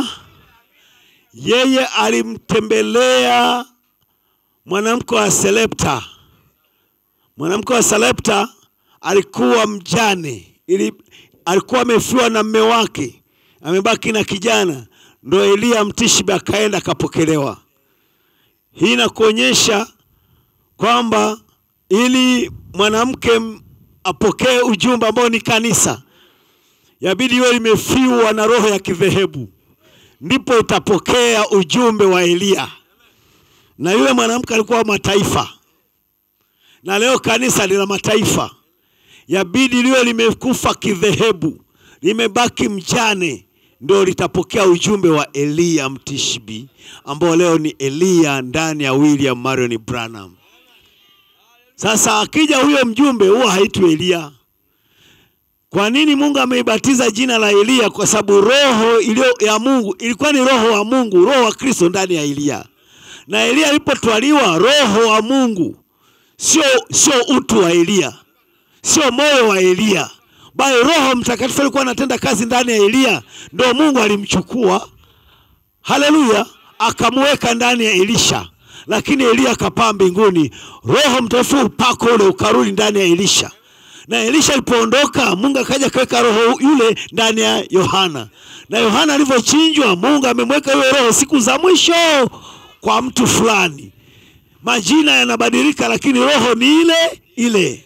Yeye alimtembelea mwanamke wa Selepta. Mwanamke wa Selepta alikuwa mjane, ili alikuwa amefiwa na mme wake, amebaki na kijana, ndo Eliya Mtishbi akaenda akapokelewa. Hii inakuonyesha kwamba ili mwanamke apokee ujumbe ambao ni kanisa yabidi iwe limefiwa na roho ya kidhehebu, ndipo itapokea ujumbe wa Eliya. Na yule mwanamke alikuwa wa mataifa, na leo kanisa lina mataifa. Yabidi liwe limekufa kidhehebu, limebaki mjane, ndio litapokea ujumbe wa Eliya Mtishbi, ambao leo ni Eliya ndani ya William Marion Branham. Sasa akija huyo mjumbe, huwa haitwi Eliya. Kwa nini Mungu ameibatiza jina la Eliya? Kwa sababu roho iliyo ya Mungu ilikuwa ni roho wa Mungu, roho wa Kristo ndani ya Eliya. Na Eliya alipotwaliwa, roho wa Mungu, sio sio utu wa Eliya, sio moyo wa Eliya, bali Roho Mtakatifu alikuwa anatenda kazi ndani ya Eliya, ndio Mungu alimchukua, haleluya, akamweka ndani ya Elisha, lakini Eliya akapaa mbinguni. Roho Mtakatifu upako ule ukarudi ndani ya Elisha na Elisha alipoondoka, Mungu akaja kaweka roho yule ndani ya Yohana, na Yohana alivyochinjwa, Mungu amemweka yule roho siku za mwisho kwa mtu fulani. Majina yanabadilika, lakini roho ni ile ile.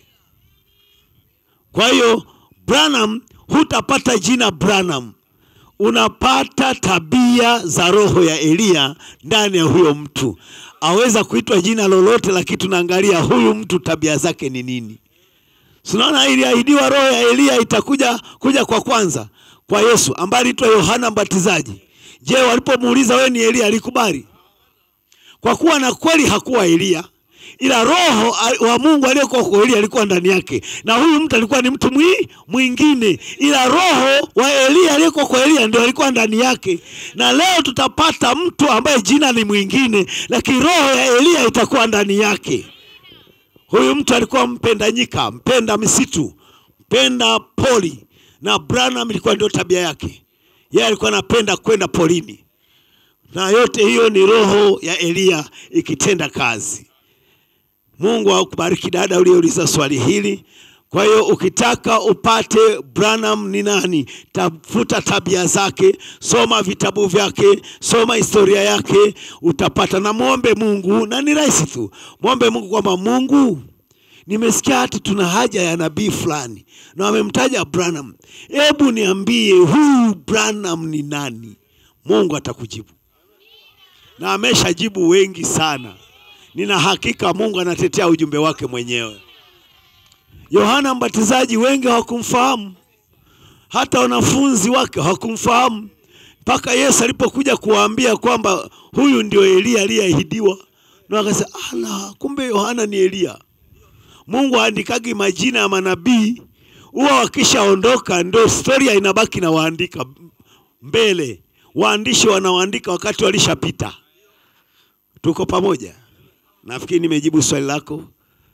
Kwa hiyo Branham, hutapata jina Branham, unapata tabia za roho ya Eliya ndani ya huyo mtu. Aweza kuitwa jina lolote, lakini tunaangalia huyu mtu tabia zake ni nini. Tunaona iliahidiwa roho ya Eliya itakuja kuja kwa kwanza kwa Yesu ambaye aliitwa Yohana Mbatizaji. Je, walipomuuliza wewe ni Eliya alikubali? Kwa kuwa na kweli hakuwa Eliya, ila roho wa Mungu aliyekuwa kwa Eliya alikuwa ndani yake, na huyu mtu alikuwa ni mtu mwi, mwingine, ila roho wa Eliya aliyekuwa kwa Eliya ndio alikuwa ndani yake. Na leo tutapata mtu ambaye jina ni mwingine, lakini roho ya Eliya itakuwa ndani yake. Huyu mtu alikuwa mpenda nyika, mpenda misitu, mpenda poli, na Branham ilikuwa ndio tabia yake. Yeye alikuwa anapenda kwenda polini, na yote hiyo ni roho ya Eliya ikitenda kazi. Mungu akubariki dada uliyeuliza swali hili. Kwa hiyo ukitaka upate Branham ni nani, tafuta tabia zake, soma vitabu vyake, soma historia yake, utapata. Na mwombe Mungu, na ni rahisi tu, mwombe Mungu kwamba Mungu, nimesikia hati tuna haja ya nabii fulani na wamemtaja Branham, hebu niambie huyu Branham ni nani? Mungu atakujibu na ameshajibu wengi sana. Nina hakika Mungu anatetea ujumbe wake mwenyewe. Yohana Mbatizaji wengi hawakumfahamu, hata wanafunzi wake hawakumfahamu mpaka Yesu alipokuja kuwaambia kwamba huyu ndio Eliya aliyeahidiwa, na wakasema ala, kumbe Yohana ni Eliya. Mungu aandikagi majina ya manabii, huwa wakishaondoka ndio historia inabaki na waandika mbele, waandishi wanaoandika wakati walishapita. Tuko pamoja? Nafikiri nimejibu swali lako.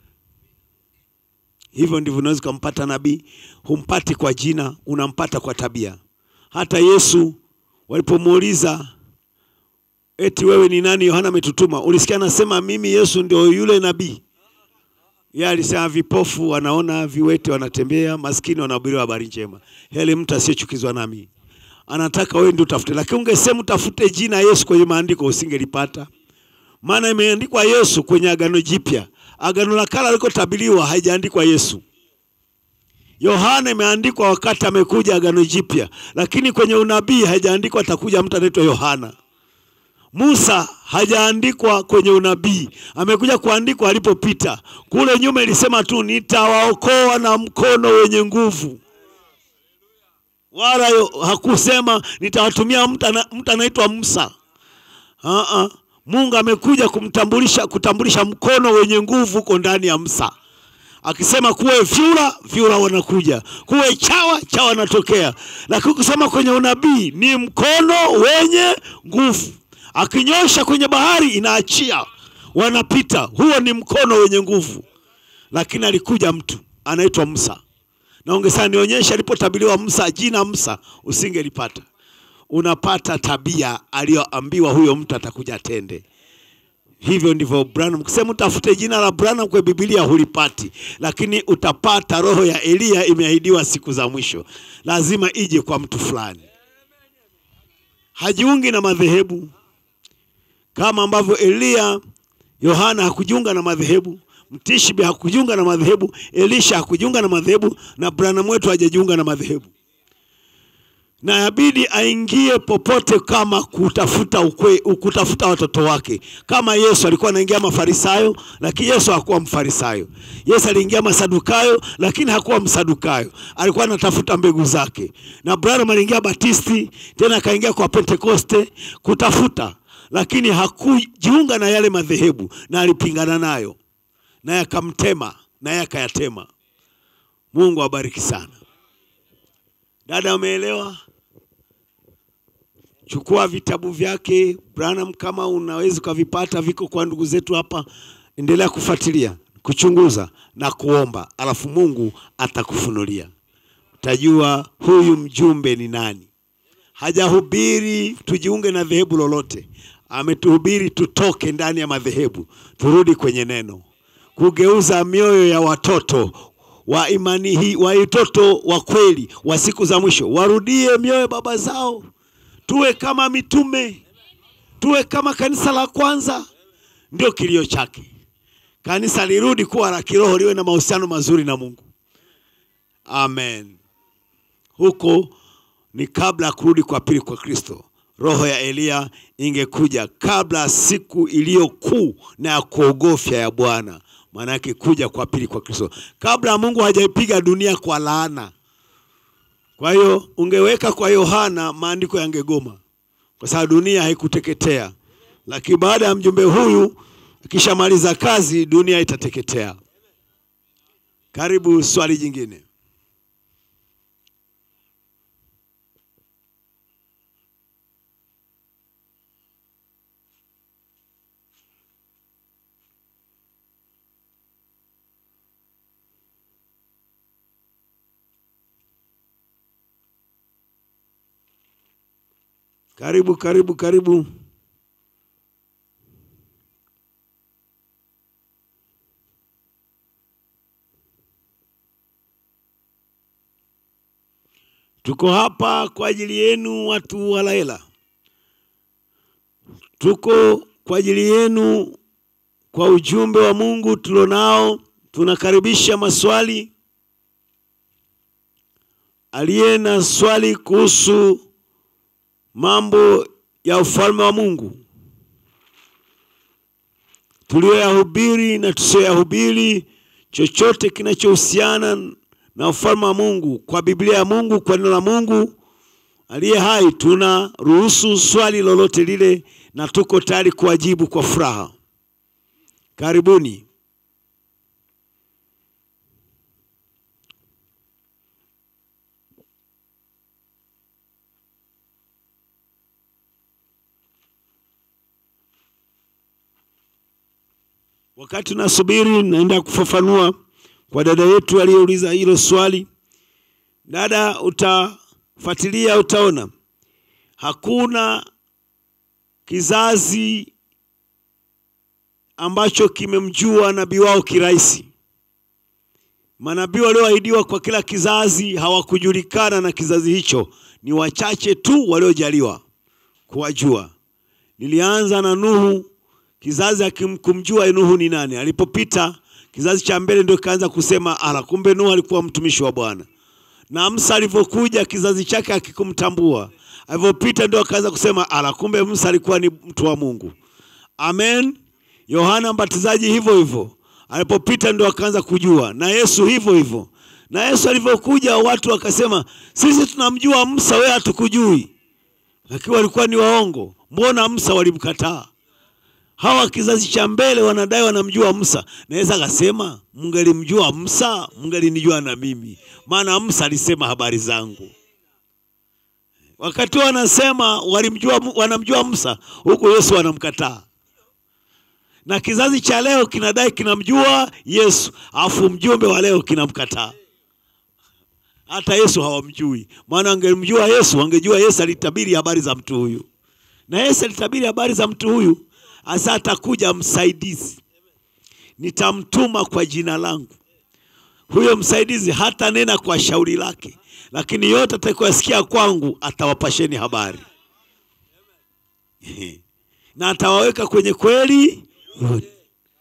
Hivyo ndivyo unaweza ukampata nabii. Humpati kwa jina, unampata kwa tabia. Hata Yesu walipomuuliza eti wewe ni nani, Yohana ametutuma, ulisikia anasema mimi Yesu ndio yule nabii? Yeye alisema vipofu wanaona, viwete wanatembea, maskini wanahubiriwa habari njema. Heli mtu asiyechukizwa nami. Anataka wewe ndio utafute, lakini ungesema utafute jina Yesu kwenye maandiko usingelipata, maana imeandikwa Yesu kwenye Agano Jipya. Agano la Kale alikotabiriwa haijaandikwa Yesu. Yohana imeandikwa wakati amekuja Agano Jipya, lakini kwenye unabii haijaandikwa atakuja mtu anaitwa Yohana. Musa hajaandikwa kwenye unabii, amekuja kuandikwa alipopita. Kule nyuma ilisema tu nitawaokoa na mkono wenye nguvu, wala yo, hakusema nitawatumia mtu ana- mtu anaitwa Musa. Uh-uh. Mungu amekuja kumtambulisha kutambulisha mkono wenye nguvu uko ndani ya Musa, akisema kuwe vyura, vyura wanakuja, kuwe chawa, chawa wanatokea. Lakini kusema kwenye unabii ni mkono wenye nguvu, akinyosha kwenye bahari inaachia, wanapita. Huo ni mkono wenye nguvu, lakini alikuja mtu anaitwa Musa, na ungesema nionyeshe alipotabiriwa Musa, jina Musa, usingelipata unapata tabia aliyoambiwa huyo mtu atakuja atende. Hivyo ndivyo Branham, kusema utafute jina la Branham kwa Biblia hulipati, lakini utapata roho ya Eliya imeahidiwa siku za mwisho, lazima ije kwa mtu fulani. Hajiungi na madhehebu kama ambavyo Eliya, Yohana hakujiunga na madhehebu, Mtishbi hakujiunga na madhehebu, Elisha hakujiunga na madhehebu, na Branham wetu hajajiunga na madhehebu na yabidi aingie popote kama kutafuta ukwe, kutafuta watoto wake. Kama Yesu alikuwa anaingia Mafarisayo, lakini Yesu hakuwa Mfarisayo. Yesu aliingia Masadukayo, lakini hakuwa Msadukayo, alikuwa anatafuta mbegu zake. Na Branham aliingia Batisti, tena akaingia kwa Pentekoste kutafuta, lakini hakujiunga na yale madhehebu, na alipingana nayo, naye akamtema, naye akayatema. Mungu awabariki sana. Dada, umeelewa? Chukua vitabu vyake Branham, kama unaweza ukavipata, viko kwa ndugu zetu hapa. Endelea kufuatilia, kuchunguza na kuomba, alafu Mungu atakufunulia, utajua huyu mjumbe ni nani. Hajahubiri tujiunge na dhehebu lolote, ametuhubiri tutoke ndani ya madhehebu, turudi kwenye neno, kugeuza mioyo ya watoto wa imani hii, wa watoto wa kweli wa siku za mwisho, warudie mioyo baba zao, tuwe kama mitume, tuwe kama kanisa la kwanza. Ndio kilio chake, kanisa lirudi kuwa la kiroho, liwe na mahusiano mazuri na Mungu. Amen. Huko ni kabla ya kurudi kwa pili kwa Kristo. Roho ya Eliya ingekuja kabla siku iliyo kuu na ya kuogofya ya Bwana, maana yake kuja kwa pili kwa Kristo, kabla Mungu hajaipiga dunia kwa laana. Kwa hiyo ungeweka kwa Yohana, maandiko yangegoma kwa sababu dunia haikuteketea, lakini baada ya mjumbe huyu akishamaliza kazi, dunia itateketea. Karibu swali jingine. Karibu, karibu, karibu. 'Cause Tuko hapa kwa ajili yenu watu wa Laela, tuko kwa ajili yenu kwa ujumbe wa Mungu tulionao. Tunakaribisha maswali. Aliye na swali kuhusu mambo ya ufalme wa Mungu tuliyoyahubiri na tusiyoyahubiri, chochote kinachohusiana na ufalme wa Mungu kwa Biblia ya Mungu, kwa neno la Mungu aliye hai, tuna ruhusu swali lolote lile, na tuko tayari kuwajibu kwa furaha. Karibuni. Wakati nasubiri, naenda kufafanua kwa dada yetu aliyeuliza hilo swali. Dada, utafuatilia utaona hakuna kizazi ambacho kimemjua nabii wao kirahisi. Manabii walioahidiwa kwa kila kizazi hawakujulikana na kizazi hicho, ni wachache tu waliojaliwa kuwajua. Nilianza na Nuhu, kizazi hakikumjua Nuhu ni nani. Alipopita kizazi cha mbele ndio kaanza kusema ala, kumbe Nuhu alikuwa mtumishi wa Bwana. Na Musa alivyokuja kizazi chake hakikumtambua. Alivyopita ndio akaanza kusema ala, kumbe Musa alikuwa ni mtu wa Mungu. Amen. Yohana Mbatizaji hivyo hivyo, alipopita ndio akaanza kujua, na Yesu hivyo hivyo. Na Yesu alivyokuja watu wakasema, sisi tunamjua Musa, wewe hatukujui. Lakini walikuwa ni waongo. Mbona Musa walimkataa? Hawa kizazi cha mbele wanadai wanamjua Musa. Naweza akasema mngelimjua Musa, mngelinijua na mimi, maana Musa alisema habari zangu. Wakati wanasema walimjua, wanamjua Musa, huku Yesu wanamkataa. Na kizazi cha leo kinadai kinamjua Yesu, afu mjumbe wa leo kinamkataa. Hata Yesu hawamjui, maana wangemjua Yesu, wangejua Yesu alitabiri habari za mtu huyu, na Yesu alitabiri habari za mtu huyu Asa atakuja msaidizi, nitamtuma kwa jina langu. Huyo msaidizi hata nena kwa shauri lake, lakini yote atakayosikia kwangu atawapasheni habari na atawaweka kwenye kweli yote.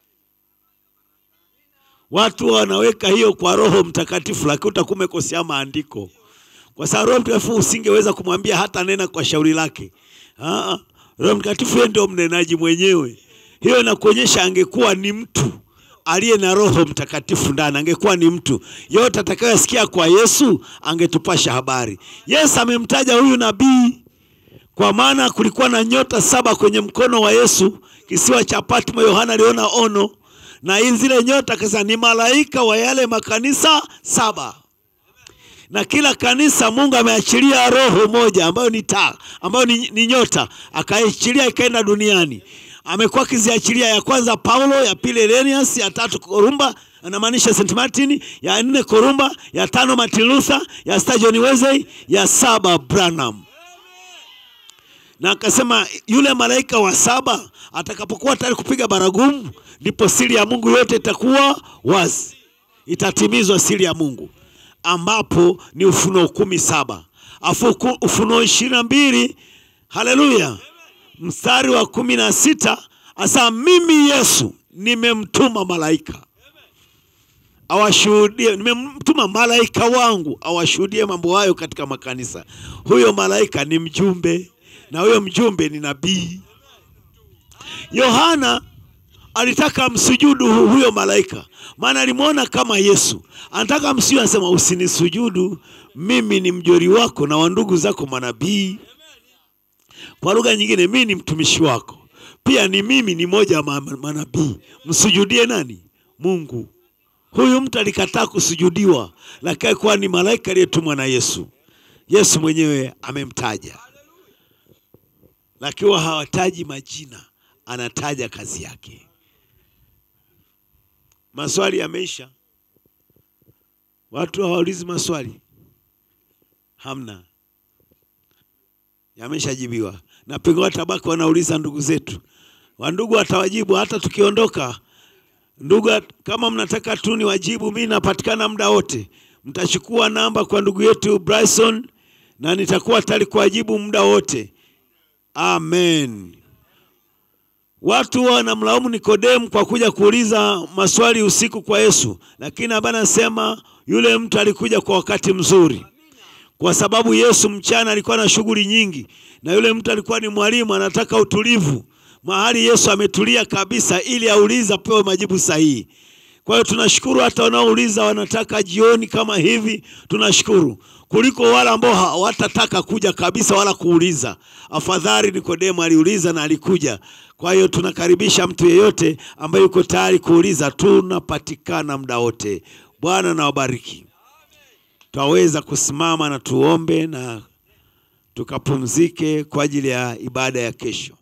Watu wanaweka hiyo kwa Roho Mtakatifu, lakini utakuwa umekosea maandiko, kwa sababu Roho Mtakatifu usingeweza kumwambia hata nena kwa shauri lake. Aa, Roho Mtakatifu yeye ndio mnenaji mwenyewe. Hiyo inakuonyesha angekuwa ni mtu aliye na Roho Mtakatifu ndani, angekuwa ni mtu yote atakayosikia kwa Yesu angetupasha habari. Yesu amemtaja huyu nabii kwa maana kulikuwa na nyota saba kwenye mkono wa Yesu, kisiwa cha Patmo. Yohana aliona ono na hizi zile nyota, akasema ni malaika wa yale makanisa saba na kila kanisa Mungu ameachilia roho moja ambayo ni taa, ambayo ni, ni nyota, akaachilia ikaenda duniani. Amekuwa akiziachilia, ya kwanza Paulo, ya pili Irenaeus, ya tatu Korumba, anamaanisha St Martin, ya nne Korumba, ya tano Martin Luther, ya sita John Wesley, ya saba Branham. Na akasema yule malaika wa saba atakapokuwa tayari kupiga baragumu, ndipo siri ya Mungu yote itakuwa wazi, itatimizwa siri ya Mungu ambapo ni Ufunuo kumi saba afu Ufunuo ishirini na mbili haleluya, mstari wa kumi na sita asa mimi Yesu nimemtuma malaika awashuhudie, nimemtuma malaika wangu awashuhudie mambo hayo katika makanisa. Huyo malaika ni mjumbe, na huyo mjumbe ni nabii. Yohana alitaka msujudu huyo malaika, maana alimwona kama Yesu. Anataka msujudu, anasema usinisujudu, mimi ni mjori wako na wa ndugu zako manabii. Kwa lugha nyingine, mimi ni mtumishi wako, pia ni mimi ni moja wa manabii. Msujudie nani? Mungu. Huyu mtu alikataa kusujudiwa, lakini kuwa ni malaika aliyetumwa na Yesu. Yesu mwenyewe amemtaja, lakini hawataji majina, anataja kazi yake. Maswali yameisha, watu hawaulizi maswali, hamna, yameshajibiwa. Na pengo watabaki wanauliza ndugu zetu, wandugu watawajibu hata tukiondoka. Ndugu, kama mnataka tu ni wajibu, mimi napatikana muda wote. Mtachukua namba kwa ndugu yetu Bryson na nitakuwa tayari kuwajibu muda wote. Amen. Watu wanamlaumu Nikodemu kwa kuja kuuliza maswali usiku kwa Yesu, lakini hapa anasema yule mtu alikuja kwa wakati mzuri, kwa sababu Yesu mchana alikuwa na shughuli nyingi, na yule mtu alikuwa ni mwalimu, anataka utulivu mahali Yesu ametulia kabisa, ili aulize apewe majibu sahihi. Kwa hiyo tunashukuru hata wanaouliza wanataka jioni kama hivi, tunashukuru kuliko wale ambao hawatataka kuja kabisa wala kuuliza. Afadhali Nikodemo aliuliza na alikuja. Kwa hiyo tunakaribisha mtu yeyote ambaye yuko tayari kuuliza, tunapatikana muda wote. Bwana na wabariki. Twaweza kusimama na tuombe na tukapumzike kwa ajili ya ibada ya kesho.